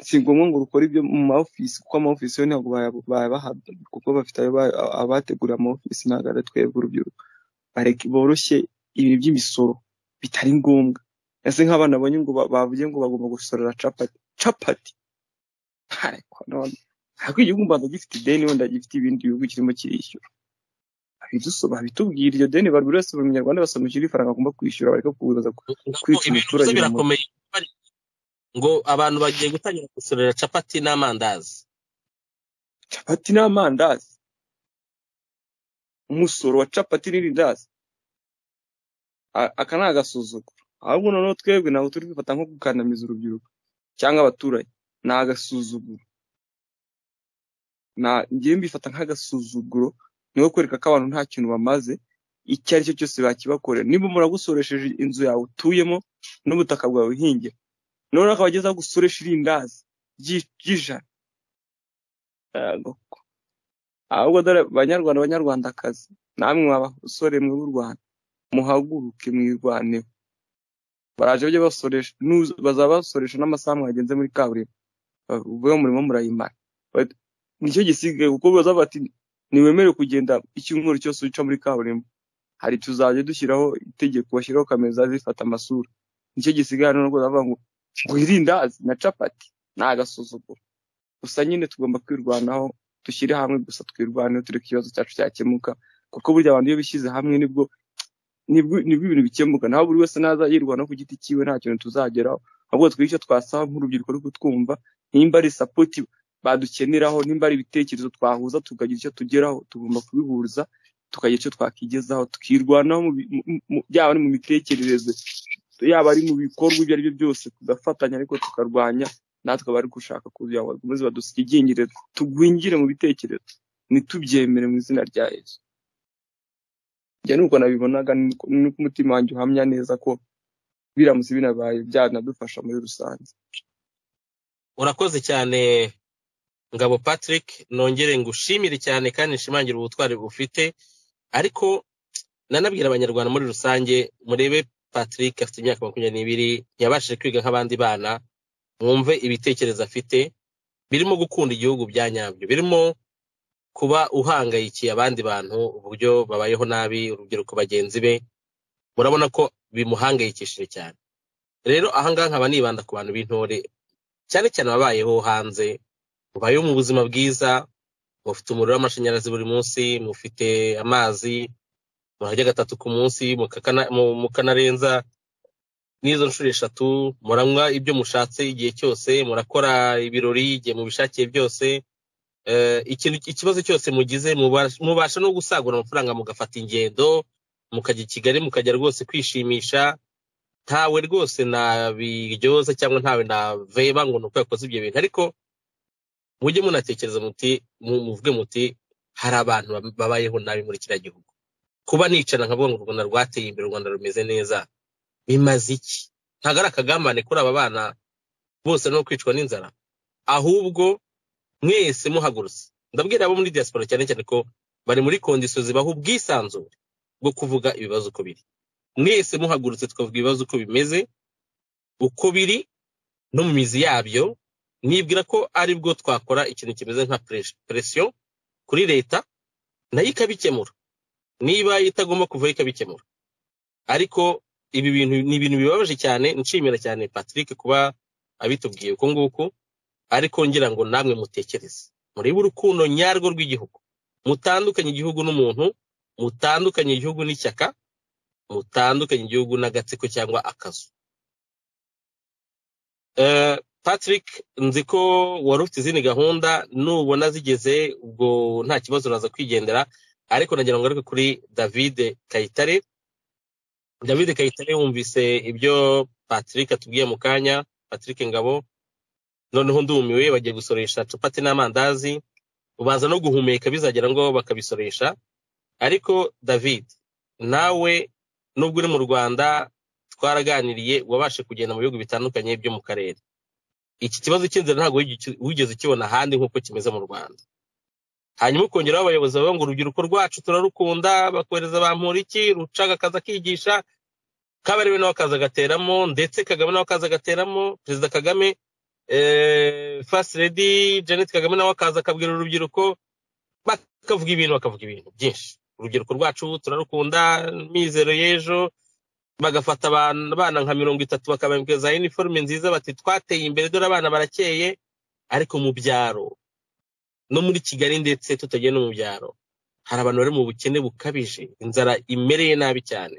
si ngombwa ngo rukore ibyo mu ma ofisi kuko ama ofisi yo ntabwo bayabahabwa kuko bafite ayo ba- abateguriye ama ofisi ntabwo ari twebwe urubyiruko bareke boroshye ibintu by'imisoro bitari ngombwa ese nk'abana babonye ngo ba- bavuye ngo bagomba gusorera capati capati ariko none ariko igihugu u Rwanda gifite ideni wenda gifite ibindi bihugu kirimo kirishyura abidusoba abitubwira iryo deni bari buri wese mu munyarwanda basobanukirwa ifaranga agomba kwishyura bareka kubuza ntabwo kwica ibintu bivuze umuturage mu mutwe birakomeye ngo abantu bagiye gutangira gusorera capati n'amandazi capati n'amandazi umusoro wa capati n'irindazi A- aka ni agasuzuguro ahubwo noneho twebwe ntabwo turi kwifata nko gukandamiza urubyiruko cyangwa abaturage ni agasuzuguro Na- njyewe mbifata nk'agasuzuguro ni nko kwereka ko abantu nta kintu bamaze icyo ari cyo cyose bakibakorera niba umuntu agusoresheje inzu yawe utuyemo n'ubutaka bwawe uhingira noneho akaba ageze aho agusoresha irindazi ry'i- ry'ijana Yego. ahubwo dore banyarwanda banyarwandakazi namwe abasore mwe b'u rwanda muhaguruke mwirwaneho baraje bajya basoresha nuza- bazaba basoresha n'amasaha mwagenze muri kaburimbo ubwo murimo murayimara But nicyo gisigaye kuko bazavuga bati ntiwemerewe kugenda icyumweru cyose uca muri kaburimbo hari tuzajya dushyiraho itegeko bashyiraho kamera zifata amasura nicyo gisigaye hano nuko bazavuga ngo ngo irindazi na capati ni agasuzuguro gusa nyine tugomba kwirwanaho dushyire hamwe gusa twirwaneho tureke ikibazo cyacu cyakemuka kuko burya abantu iyo bishyize hamwe nibwo nibwo nibwo ibintu bikemuka naho buri wese naza yirwanaho ku giti cyiwe nta kintu tuzageraho ahubwo twige icyo twasaba nk'urubyiruko rwo kutwumva nimba ari sapoti badukeneraho nimba ari ibitekerezo twahuza tukagira icyo tugeraho tugomba kubihuza tukagira icyo twakigezaho tukirwanaho mu bi- mu- mu- mu- byaba ari mu mitekerereze yaba ari mu bikorwa ibyo ari byo byose tugafatanya ariko tukarwanya natwe abari gushaka kugira ngo bakomeze badusigingire tugwingire mu bitekerezo ntitubyemere mu izina rya yesu njye nuko nabibonaga nuko nuko umutima wanjye uhamya neza ko biramutse binabaye byanadufasha muri rusange urakoze cyane ngabo patrick nongere ngushimire cyane kandi nshimangire ubutwari bufite ariko nanabwira abanyarwanda muri rusange murebe patrick afite imyaka makumyabiri n'ibiri yabashije kwiga nk'abandi bana mwumve ibitekerezo afite birimo gukunda igihugu bya nyabyo birimo kuba uhangayikiye abandi bantu uburyo babayeho nabi urubyiruko bagenzi be murabona ko bimuhangayikishije cyane rero ahangaha nkaba nibanda ku bantu b'intore cyane cyane ababayeho hanze mubayeho mu buzima bwiza mufite umuriro w'amashanyarazi buri munsi mufite amazi murarya gatatu ku munsi mukakana- mu- mukanarenza n'izo nshuro eshatu muranywa ibyo mushatse igihe cyose murakora ibirori igihe mubishakiye byose Eh, ikintu ikibazo cyose mugize mubash- mubasha no gusagura amafaranga mugafata ingendo mukajya i kigali mukajya rwose kwishimisha ntawe rwose nabiryoza cyangwa ntawe naveba ngo ni uko yakoze ibyo bintu ariko mujye munatekereza muti mu- muvuge muti hari abantu bab- babayeho nabi muri kiriya gihugu kuba nicara nkavuga ngo u rwanda rwateye imbere u rwanda rumeze neza bimaze iki ntabwo ari akagambane kuri aba bana bose no kwicwa n'inzara ahubwo mwese muhagurutse ndabwira abo muri diaspora cyane cyane ko bari muri kondisiyo zibaha ubwisanzure bwo kuvuga ibibazo uko biri mwese muhagurutse tukavuga ibibazo uko bimeze uko biri no mu mizi yabyo nibwira ko ari bwo twakora ikintu kimeze nka pres- presiyo kuri leta nayo ikabikemura niba itagomba kuvaho ikabikemura ariko ibi bintu ni ibintu bibabaje cyane nshimira cyane patrick kuba abitubwiye uko nguko ariko ngira ngo namwe mutekereze murebe urukundo nyarwo rw'igihugu mutandukanye igihugu n'umuntu mutandukanye igihugu n'ishyaka mutandukanye igihugu n'agatsiko cyangwa akazu Eh, patrick nzi ko wari ufite izindi gahunda nubona zigeze ubwo nta kibazo uraza kwigendera ariko nagira ngo ngaruke kuri david kayitare david kayitare yumvise ibyo patrick atubwiye mu kanya patrick ngabo noneho ndumiwe bagiye gusoresha capati n'amandazi ubanza no guhumeka bizagera ngo bakabisoresha ariko david nawe nubwo uri mu rwanda twaraganiriye wabashe kugenda mu bihugu bitandukanye byo mu karere iki kibazo cy'inzara ntabwo wigi- wigeze ukibona ahandi nk'uko kimeze mu rwanda hanyuma ukongeraho abayobozi bavuga ngo urubyiruko rwacu turarukunda bakohereza ba mpuriki rucaga akaza akigisha kabarebe nawe akaza agateramo ndetse kagame nawe akaza agateramo perezida kagame eh, first lady janet kagame nawe akaza akabwira urubyiruko bakavuga ibintu bakavuga ibintu byinshi urubyiruko rwacu turarukunda mizero y'ejo bagafata abana abana nka mirongo itatu bakabambwiza iniforume nziza bati twateye imbere dore abana barakeye ariko mu byaro no muri kigali ndetse tutagiye no mu byaro hari abantu bari mu bukene bukabije inzara imereye nabi cyane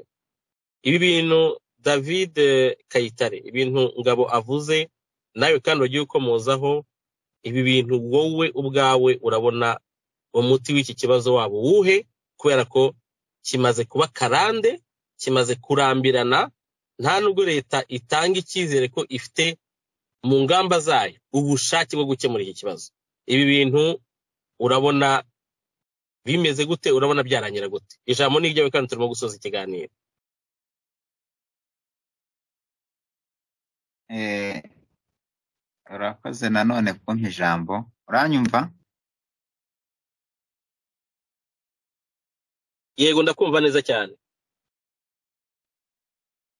ibi bintu david eh, kayitare ibintu ngabo avuze nawe kandi wagiye ukomozaho ibi bintu wowe ubwawe urabona umuti w'iki kibazo wabo wuhe kubera ko kimaze kuba karande kimaze kurambirana nta nubwo leta itanga icyizere ko ifite mu ngamba zayo ubushake bwo gukemura iki kibazo ibi bintu urabona bimeze gute urabona byarangira gute ijambo ni iryawe kandi turimo gusoza ikiganiro Eh, urakoze nanone kumpa ijambo uranyumva yego ndakumva neza cyane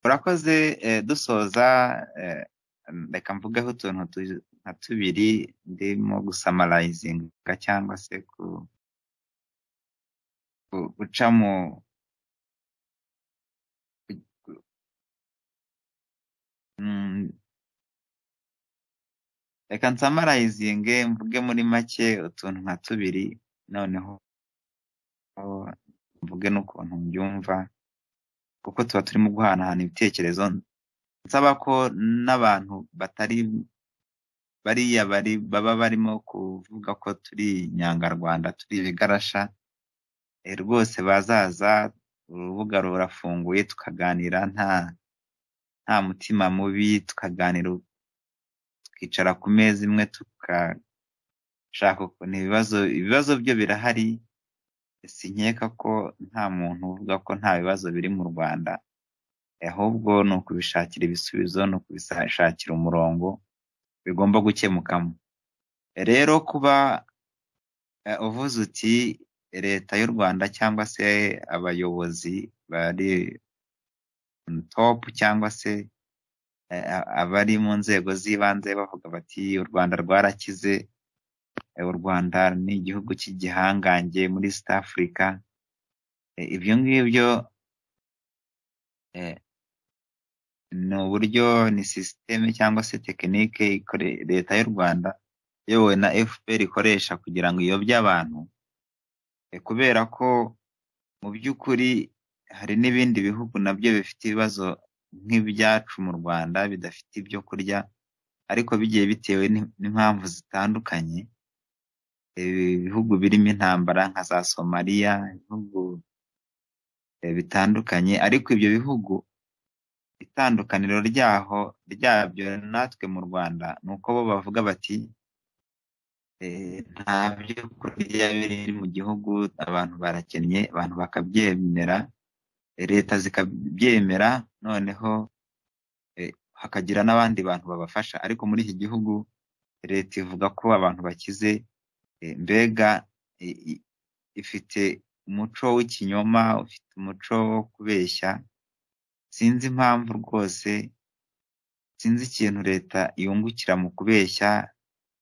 urakoze eh, dusoza eh, reka mvugeho utuntu tu- nka tubiri ndimo gusamarayizinga cyangwa se ku, ku, guca mu ku- ku- mm, reka nsamarayizinge mvuge muri make utuntu nka tubiri noneho mvuge n'ukuntu mbyumva kuko tuba turimo guhanahana ibitekerezo nsaba ko n'abantu batari bariya bari baba barimo kuvuga ko turi inyangarwanda turi ibigarasha eh, rwose bazaza urubuga rurafunguye tukaganira nta nta mutima mubi tukaganira tukicara ku meza imwe tukashaka ukuntu ibibazo ibibazo byo birahari sinkeka ko nta muntu uvuga ko nta bibazo biri mu Rwanda ahubwo ni ukubishakira ibisubizo ni ukubishakira umurongo bigomba gukemukamo rero kuba eh, uvuze uti leta y'u Rwanda cyangwa se abayobozi bari on top cyangwa se eh, a- abari mu nzego z'ibanze bavuga bati u Rwanda rwarakize eh, u Rwanda ni igihugu cy'igihangange muri East Africa Eh, ibyo ngibyo eh, ni uburyo ni sisiteme cyangwa se tekinike ikore- leta y'u Rwanda iyobowe na FPR ikoresha kugira ngo iyobye abantu Eh, kubera ko mu by'ukuri hari n'ibindi bihugu nabyo bifite ibibazo nk'ibyacu mu Rwanda bidafite ibyo kurya ariko bigiye bitewe n'i- n'impamvu zitandukanye Eh, ibihugu birimo intambara nka za Somaliya ibihugu eh, bitandukanye ariko ibyo bihugu itandukaniro ryaho ryabyo natwe mu Rwanda ni uko bo bavuga bati eh, nta byo kurya biri mu gihugu abantu barakennye abantu bakabyemera eh, leta zikabyemera noneho eh, hakagira n'abandi bantu babafasha ariko muri iki gihugu leta ivuga ko abantu bakize eh, mbega eh, i- ifite umuco w'ikinyoma ufite umuco wo kubeshya sinzi impamvu rwose sinzi ikintu leta yungukira mu kubeshya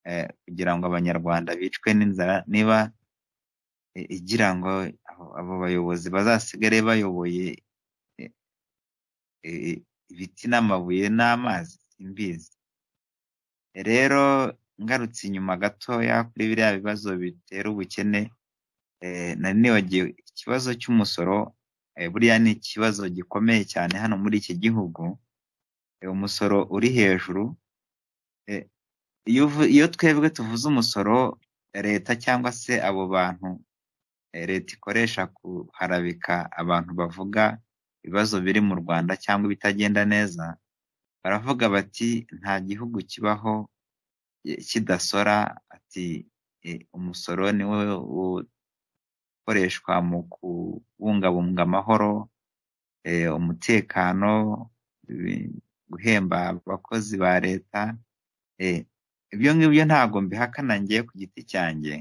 eh, kugira ngo abanyarwanda bicwe n'inzara niba eh, igira ngo abo- abo bayobozi bazasigare bayoboye eh, eh, ibiti n'amabuye n'amazi simbizi rero ngarutse inyuma gatoya kuri biriya bibazo bitera ubukene eh, nari nibagiwe ikibazo cy'umusoro eh, buriya ni ikibazo gikomeye cyane hano muri iki gihugu eh, umusoro uri hejuru eh, iyo uvu- iyo twebwe tuvuze umusoro leta cyangwa se abo bantu eh, leta ikoresha kuharabika abantu bavuga ibibazo biri mu Rwanda cyangwa ibitagenda neza baravuga bati nta gihugu kibaho eh, kidasora ati eh, umusoro niwo u- ukoreshwa mu kubungabunga amahoro eh, umutekano ibi- guhemba abakozi ba leta eh, ibyo ngibyo ntabwo mbihakana ngiye ku giti cyanjye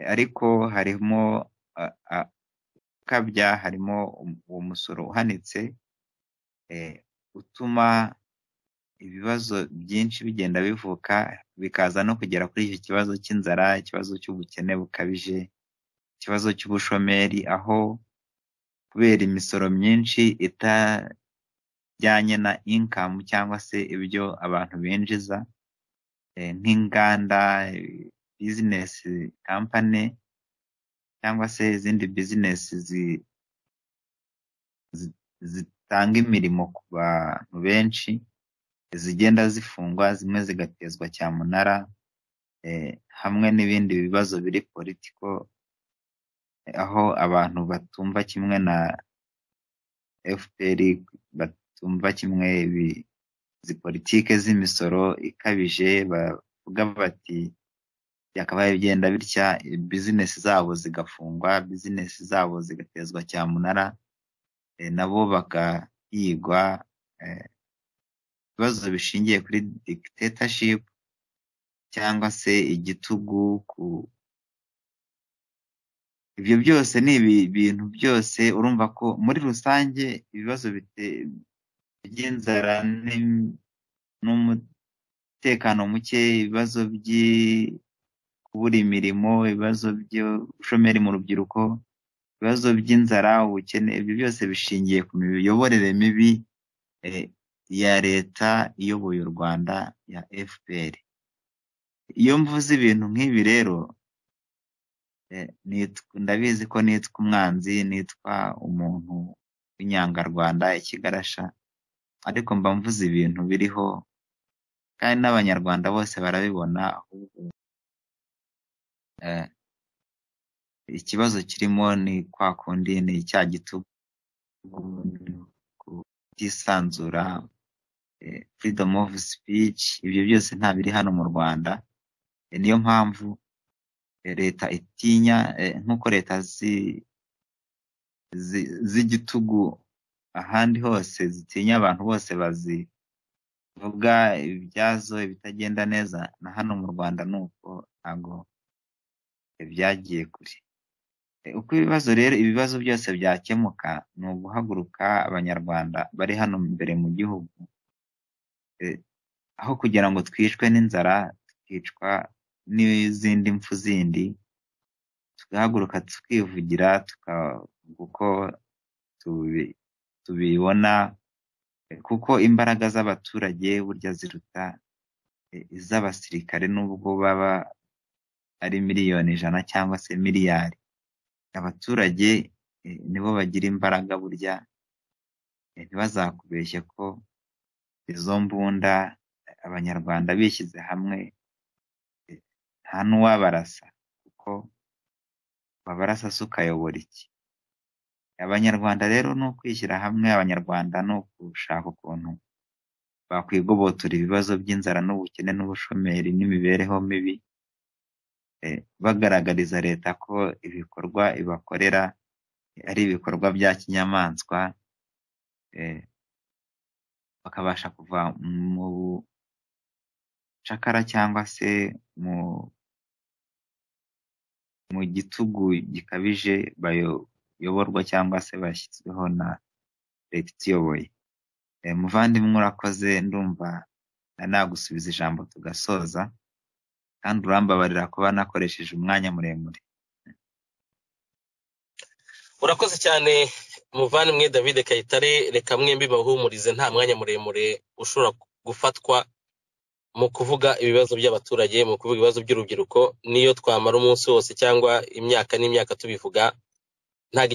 Eh, ariko harimo ah, ah, ukabya harimo um- uwo musoro uhanitse eh, utuma ibibazo byinshi bigenda bivuka bikaza no kugera kuri icyo kibazo cy'inzara ikibazo cy'ubukene bukabije ikibazo cy'ubushomeri aho kubera imisoro myinshi itajyanye na inkamu cyangwa se ibyo abantu binjiza eh, nk'inganda bizinesi kampani cyangwa se izindi bizinesi zi- zi- zitanga imirimo ku bantu benshi izigenda zifungwa zimwe zigatezwa cyamunara eh, hamwe n'ibindi bibazo biri politiko eh, aho abantu batumva kimwe na FPR batumva kimwe ibi izi politike z'imisoro ikabije bavuga bati byakabaye bigenda bitya bizinesi zabo zigafungwa bizinesi zabo zigatezwa cyamunara eh, nabo bakayigwa eh, ibibazo bishingiye kuri dictatorship cyangwa se igitugu ku ibyo byose ni ibi bintu byose urumva ko muri rusange ibibazo bite- by'inzara n'im- n'umutekano muke ibibazo by'i- kubura imirimo ibibazo by'ubushomeri mu rubyiruko ibibazo by'inzara ubukene ibyo byose bishingiye ku miyoborere mibi eh, ya leta iyoboye u rwanda ya fpr iyo mvuze ibintu nk'ibi rero eh, nitwa- ndabizi ko nitwa umwanzi nitwa umuntu w'inyangarwanda ikigarasha ariko mba mvuze ibintu biriho kandi n'abanyarwanda bose barabibona ahubwo eh, ikibazo kirimo ni kwa kundi ni icya gitugu kutisanzura eh, freedom of speech ibyo byose nta biri hano mu Rwanda Eh, niyo mpamvu eh, leta itinya eh, nk'uko leta zi- zi- z'igitugu ahandi hose zitinya abantu bose bazivuga ibyazo ibitagenda neza na hano mu Rwanda ni uko ntabwo eh, byagiye kure E, uko ibibazo rero ibibazo byose byakemuka ni uguhaguruka abanyarwanda bari hano imbere mu gihugu eh, aho kugira ngo twicwe n'inzara tukicwa n'izindi mpfu zindi tugahaguruka tukivugira tukavuga uko tubi- tubibona eh, kuko imbaraga z'abaturage burya ziruta eh, iz'abasirikare nubwo baba ari miliyoni ijana cyangwa se miliyari abaturage eh, nibo bagira imbaraga burya eh, ntibazakubeshye ko izo mbunda eh, abanyarwanda bishyize hamwe eh, nta n'uwabarasa kuko wabarasa se ukayobora iki abanyarwanda rero ni ukwishyira hamwe abanyarwanda ni ugushaka ukuntu bakwigobotora ibibazo by'inzara n'ubukene n'ubushomeri n'imibereho mibi eh, bagaragariza leta ko ibikorwa ibakorera ari ibikorwa bya kinyamaswa eh, bakabasha kuva mu bucakara cyangwa se mu mu gitugu gikabije bayoborwa cyangwa se bashyizweho na leta ituyoboye Eh, muvandimwe urakoze ndumva na nagusubiza ijambo tugasoza kandi urambabarira kuba nakoresheje umwanya muremure urakoze cyane muvandimwe david kayitare reka mwembi bahumurize nta mwanya muremure ushobora gufatwa mu kuvuga ibibazo by'abaturage mu kuvuga ibibazo by'urubyiruko niyo twamara umunsi wose cyangwa imyaka n'imyaka tubivuga ntabwo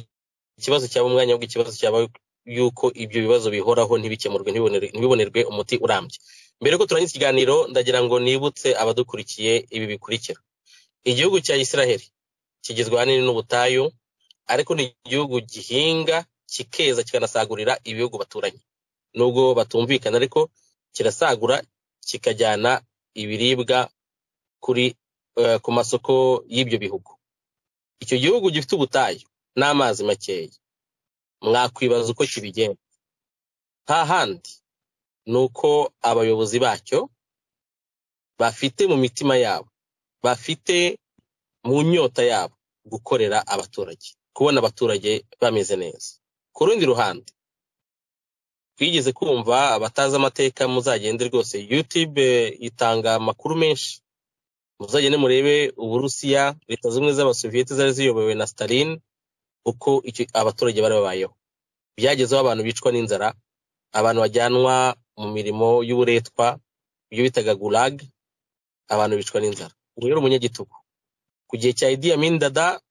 ikibazo cyaba umwanya ahubwo ikibazo cyaba yuko ibyo bibazo bihoraho ntibikemurwe ntibibonere- ntibibonerwe umuti urambye mbere yuko turangiza ikiganiro ndagira ngo nibutse abadukurikiye ibi bikurikira igihugu cya isiraheli kigizwe ahanini n'ubutayu ariko ni igihugu gihinga kikeza kikanasagurira ibihugu baturanye nubwo batumvikana ariko kirasagura kikajyana ibiribwa kuri eh, ku masoko y'ibyo bihugu icyo gihugu gifite ubutayu n'amazi makeya mwakwibaza uko kibigenza nta handi ni uko abayobozi bacyo bafite mu mitima yabo bafite mu nyota yabo gukorera abaturage kubona abaturage bameze neza ku rundi ruhande twigeze kumva abatazi amateka muzagende rwose youtube eh, itanga amakuru menshi muzagende murebe uburusiya leta zimwe z'abasoviyete zari ziyobowe na stalin uko icyo abaturage bari babayeho byagezeho abantu bicwa n'inzara abantu bajyanwa mu mirimo y'uburetwa ibyo bitaga gulag abantu bicwa n'inzara ubu rero umunyagitugu ku gihe cya Idi Amin Dada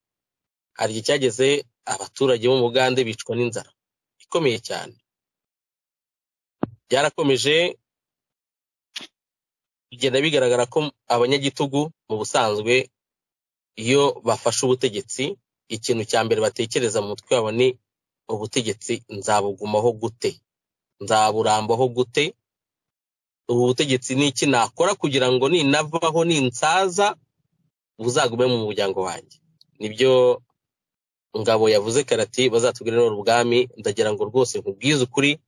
hari igihe cyageze abaturage bo mu Bugande bicwa n'inzara ikomeye cyane byarakomeje bigenda bigaragara ko abanyagitugu mu busanzwe iyo bafashe ubutegetsi ikintu cya mbere batekereza mu mutwe wabo ni ubutegetsi nzabugumaho gute nzaburambaho gute ubu butegetsi ni iki nakora kugira ngo ninavaho ninsaza buzagume mu muryango wanjye nibyo ngabo yavuze karati bazatubwira none ubwami ndagira ngo rwose nkubwize ukuri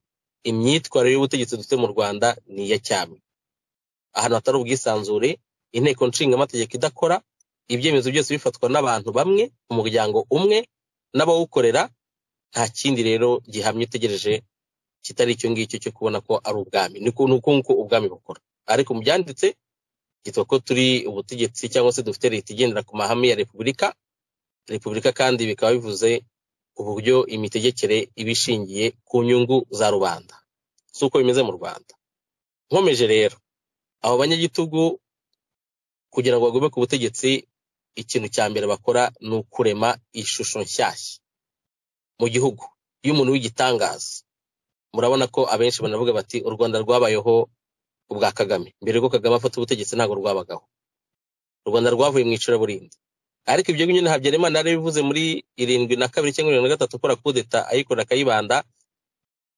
imyitwarire y'ubutegetsi dufite mu rwanda ni iya cyami ahantu hatari ubwisanzure inteko nshingamategeko idakora ibyemezo byose bifatwa n'abantu bamwe mu muryango umwe n'abawukorera nta kindi rero gihamye utegereje kitari icyo ngicyo cyo kubona ko ari ubwami ni uku- ni uku nguko ubwami bukora ariko mu byanditse kitwa ko turi ubutegetsi cyangwa se dufite leta igendera ku mahame ya repubulika repubulika kandi bikaba bivuze uburyo imitegekere iba ishingiye ku nyungu za rubanda si uko bimeze mu rwanda nkomeje rero abo banyagitugu kugira ngo bagume ku butegetsi ikintu cya mbere bakora ni ukurema ishusho nshyashya mu gihugu y'umuntu w'igitangaza murabona ko abenshi banavuga bati u rwanda rwabayeho ubwa kagame mbere yuko kagame afata ubutegetsi ntabwo rwabagaho u rwanda rwavuye mu icuraburindi ariko ibyo ngibyo na habyarimana yari bivuze muri irindwi na kabiri cyangwa irindwi na gatatu akora kudeta ayikora akayibanda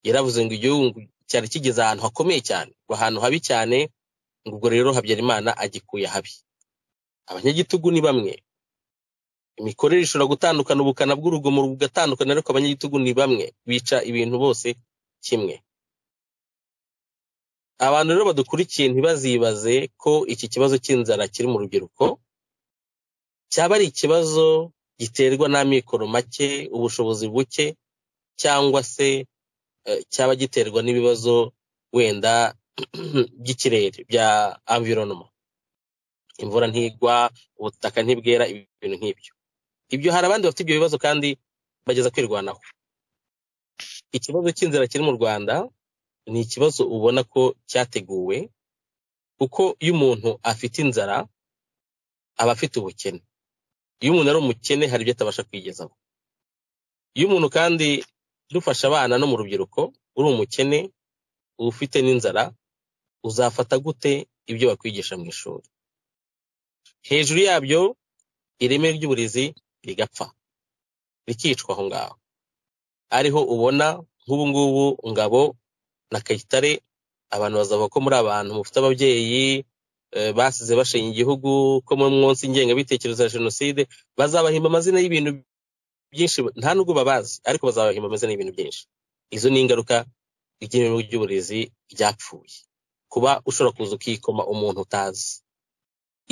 yaravuze ngo igihugu cyari kigeze ahantu hakomeye cyane ahantu habi cyane ngo ubwo rero habyarimana agikuye ahabi abanyagitugu ni bamwe imikorere ishobora gutandukana ubukana bw'urugomo bugatandukana ariko abanyagitugu ni bamwe bica ibintu bose kimwe abantu rero badukurikiye ntibazibaze ko iki kibazo cy'inzara kiri mu rubyiruko cyaba ari ikibazo giterwa n'amikoro make ubushobozi buke cyangwa se eh, cyaba giterwa n'ibibazo wenda by'ikirere bya environnement imvura ntigwa ubutaka ntibwera ibintu nk'ibyo ibyo hari abandi bafite ibyo bibazo kandi bageza kwirwanaho ikibazo cy'inzara kiri mu rwanda ni ikibazo ubona ko cyateguwe kuko iyo umuntu afite inzara aba afite ubukene iyo umuntu ari umukene hari ibyo atabasha kwigezaho iyo umuntu kandi dufasha abana no mu rubyiruko uri umukene uba ufite n'inzara uzafata gute ibyo bakwigisha mu ishuri hejuru yabyo ireme ry'uburezi rigapfa rikicwa aho ngaho ariho ubona nk'ubu ngubu ngabo na kayitare abantu bazavuga ko muri abantu mufite ababyeyi eh, basize bashenya igihugu ko mu munsi ngengabitekerezo ya jenoside bazabahimba amazina y'ibintu byinshi nta nubwo babazi ariko bazabahimba amazina y'ibintu byinshi izo ni ingaruka ry'ireme ry'uburezi ryapfuye kuba ushobora kuza ukikoma umuntu utazi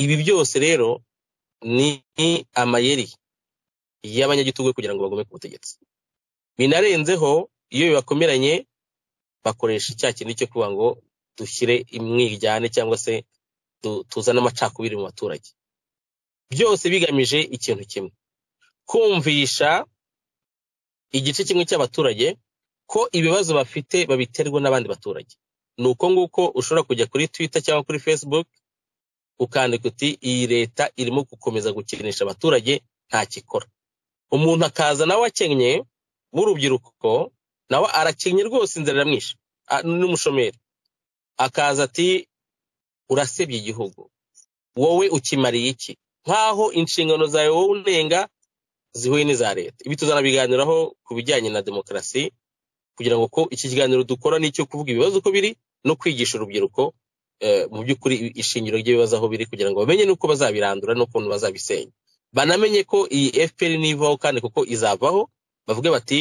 ibi byose rero ni amayeri y'abanyagitugu kugira ngo bagume ku butegetsi binarenzeho iyo bibakomeranye bakoresha icya kintu cyo kuvuga ngo dushyire imwijyane cyangwa se tu- tuzane amacakubiri mu baturage byose bigamije ikintu kimwe kumvisha igice kimwe cy'abaturage ko ibibazo bafite babiterwa n'abandi baturage ni uko nguko ushobora kujya kuri twitter cyangwa kuri facebook ukandika uti iyi leta irimo gukomeza gukinisha abaturage ntacyo ikora umuntu akaza nawe akennye w'urubyiruko nawe arakennye rwose inzara iramwishe a- n'umushomeri akaza ati urasebye igihugu wowe ukimariye iki nk'aho inshingano zawe wowe unenga zihuye n'iza leta ibi tuzanabiganiraho ku bijyanye na demokarasi kugira ngo ko iki kiganiro dukora ni icyo kuvuga ibibazo uko biri no kwigisha urubyiruko eh, mu by'ukuri ishingiro ry'ibibazo aho biri kugira ngo bamenye n'uko bazabirandura n'ukuntu bazabisenya banamenye ko iyi fpr nivaho kandi kuko izavaho bavuge bati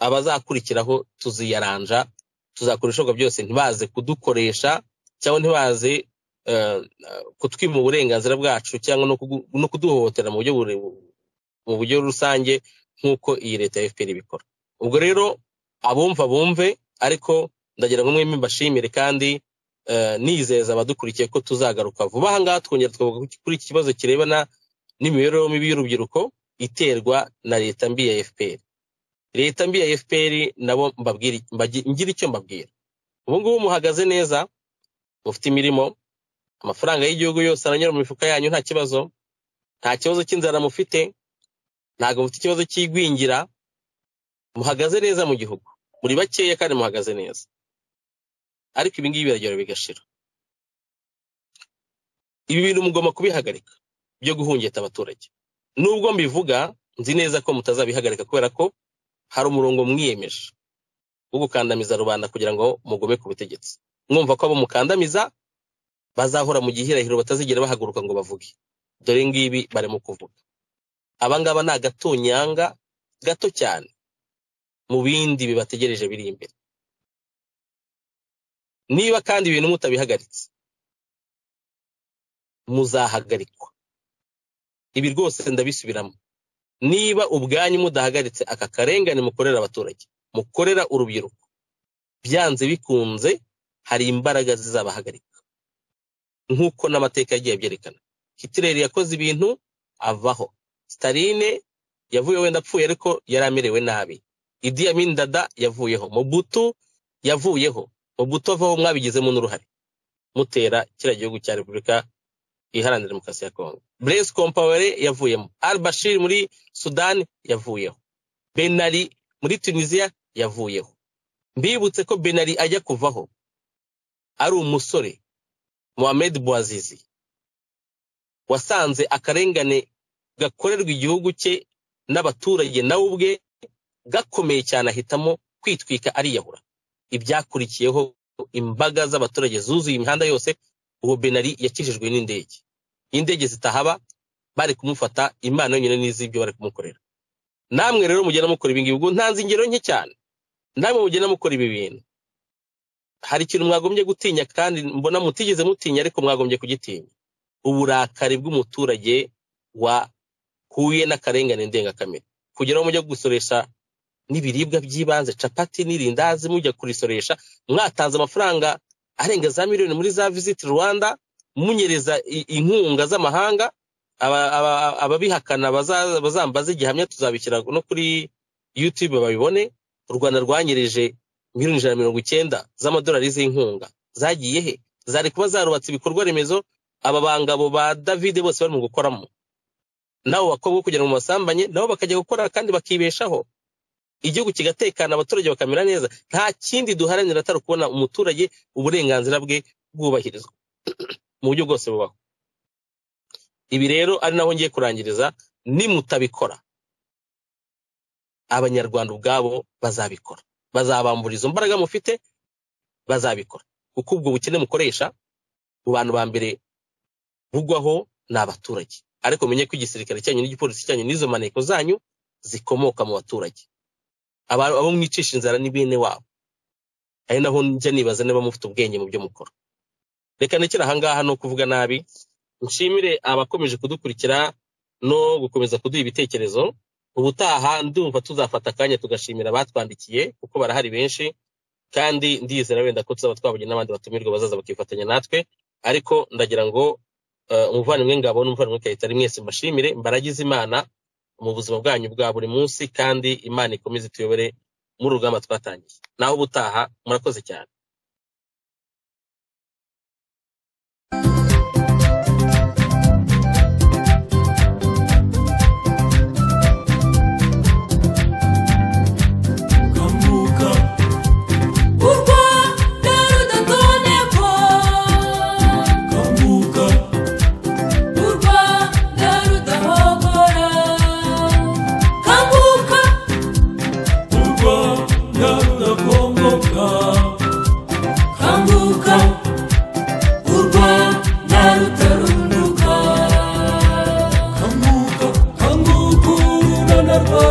abazakurikiraho tuziyaranja tuzakora ibishoboka byose ntibaze kudukoresha cyangwa ntibaze eh, kutwima uburenganzira bwacu cyangwa no kugu- no kuduhohotera mu buryo bure- mu buryo rusange nk'uko iyi leta ya fpr ibikora ubwo rero abumva bumve ariko ndagira ngo mwembi mbashimire kandi eh, nizeza abadukurikiye ko tuzagaruka vuba aha ngaha twongera tukavuga ku- kuri iki kibazo kirebana n'imibereho mibi y'urubyiruko iterwa na leta mbi ya fpr leta mbi ya fpr nabo mbabwire- mbagi- ngire icyo mbabwira ubu ngubu muhagaze neza mufite imirimo amafaranga y'igihugu yose aranyura mu mifuka yanyu nta kibazo nta kibazo cy'inzara mufite ntabwo mufite ikibazo cy'igwingira muhagaze neza mu gihugu muri bakeya kandi muhagaze neza ariko ibi ngibi biragera bigashira ibi bintu mugomba kubihagarika byo guhungeta abaturage nubwo mbivuga nzi neza ko mutazabihagarika kubera ko hari umurongo mwiyemeje wo gukandamiza rubanda kugira ngo mugume ku butegetsi mwumva ko abo mukandamiza bazahora mu gihirahiro batazigera bahaguruka ngo bavuge dore ngibi barimo kuvuga abangaba ni agatonyanga gato cyane mu bindi bibategereje biri imbere niba kandi ibintu mutabihagaritse muzahagarikwa ibi rwose ndabisubiramo niba ubwanyu mudahagaritse aka karengane mukorera abaturage mukorera urubyiruko byanze bikunze hari imbaraga zizabahagarika nk'uko n'amateka yagiye abyerekana hitler yakoze ibintu avaho staline yavuye wenda apfuye ariko yari amerewe nabi idi amin dada yavuyeho mobutu yavuyeho mobutu avaho mwabigizemo n'uruhare mutera kiriya gihugu cya repubulika iharanira demokarasi ya kongo blaise compaore yavuyemo al bashir muri sudani yavuyeho benari muri tunisiya yavuyeho mbibutse ko benari ajya kuvaho ari umusore mohamed bouazizi wasanze akarengane gakorerwa igihugu cye n'abaturage nawe ubwe gakomeye cyane ahitamo kwitwika ariyahura ibyakurikiyeho imbaga z'abaturage zuzuye imihanda yose uwo benari yakijijwe n'indege indege zitahaba bari kumufata imana yonyine n'iz'ibyo bari kumukorera namwe rero mugenda mukora ibi ngibi ubwo ntanze ingero nke cyane namwe mugenda mukora ibi bintu hari ikintu mwagombye gutinya kandi mbona mutigeze mutinya ariko mwagombye kugitinya uburakari bw'umuturage wahuye n'akarengane ndengakamere kugira ngo mujye gusoresha n'ibiribwa by'ibanze capati n'irindazi mujya kurisoresha mwatanze amafaranga arenga za miliyoni muri za visit rwanda munyereza i- inkunga z'amahanga aba- aba- ababihakana baza- bazambaza igihamya tuzabishyira no kuri youtube babibone u rwanda rwanyereje miliyoni ijana na mirongo icyenda z'amadolari z'inkunga zagiye he zari kuba zarubatse ibikorwa remezo aba bangabo ba david bose bari mu gukoramo n'abo bakobwa bo kugira ngo basambanye nabo bakajya gukora kandi bakibeshaho igihugu kigatekana abaturage bakamera neza nta kindi duharanira atari ukubona umuturage uburenganzira bwe bwubahirizwa mu buryo bwose bubaho ibi rero ari naho ngiye kurangiriza nimutabikora abanyarwanda ubwabo bazabikora bazabambura izo mbaraga mufite bazabikora kuko ubwo bukene mukoresha mu bantu ba mbere bugwaho ni abaturage ariko menye ko igisirikare cyanyu n'igipolisi cyanyu n'izo maneko zanyu zikomoka mu baturage aba- abo mwicisha inzara ni bene wabo ari naho njya nibaza niba mufite ubwenge mu byo mukora reka nekere ahangaha ni ukuvuga nabi nshimire abakomeje kudukurikira no gukomeza kuduha ibitekerezo ubutaha ndumva tuzafata akanya tugashimira abatwandikiye kuko barahari benshi kandi ndizera wenda ko tuzaba twabonye n'abandi batumirwa bazaza bakifatanya natwe ariko ndagira ngo eh, umuvandimwe ngabo n'umuvandimwe kayitare mwese mbashimire mbaragize imana mu buzima bwanyu bwa buri munsi kandi imana ikomeze ituyobore muri rugamba twatangiye naho ubutaha murakoze cyane Kamuka u Rwanda rudatonekwa Kamuka u Rwanda rudahogora Kamuka u Rwanda rudakongoka Kamuka u Rwanda rutarunduka Kamuka kanguka urunana rwa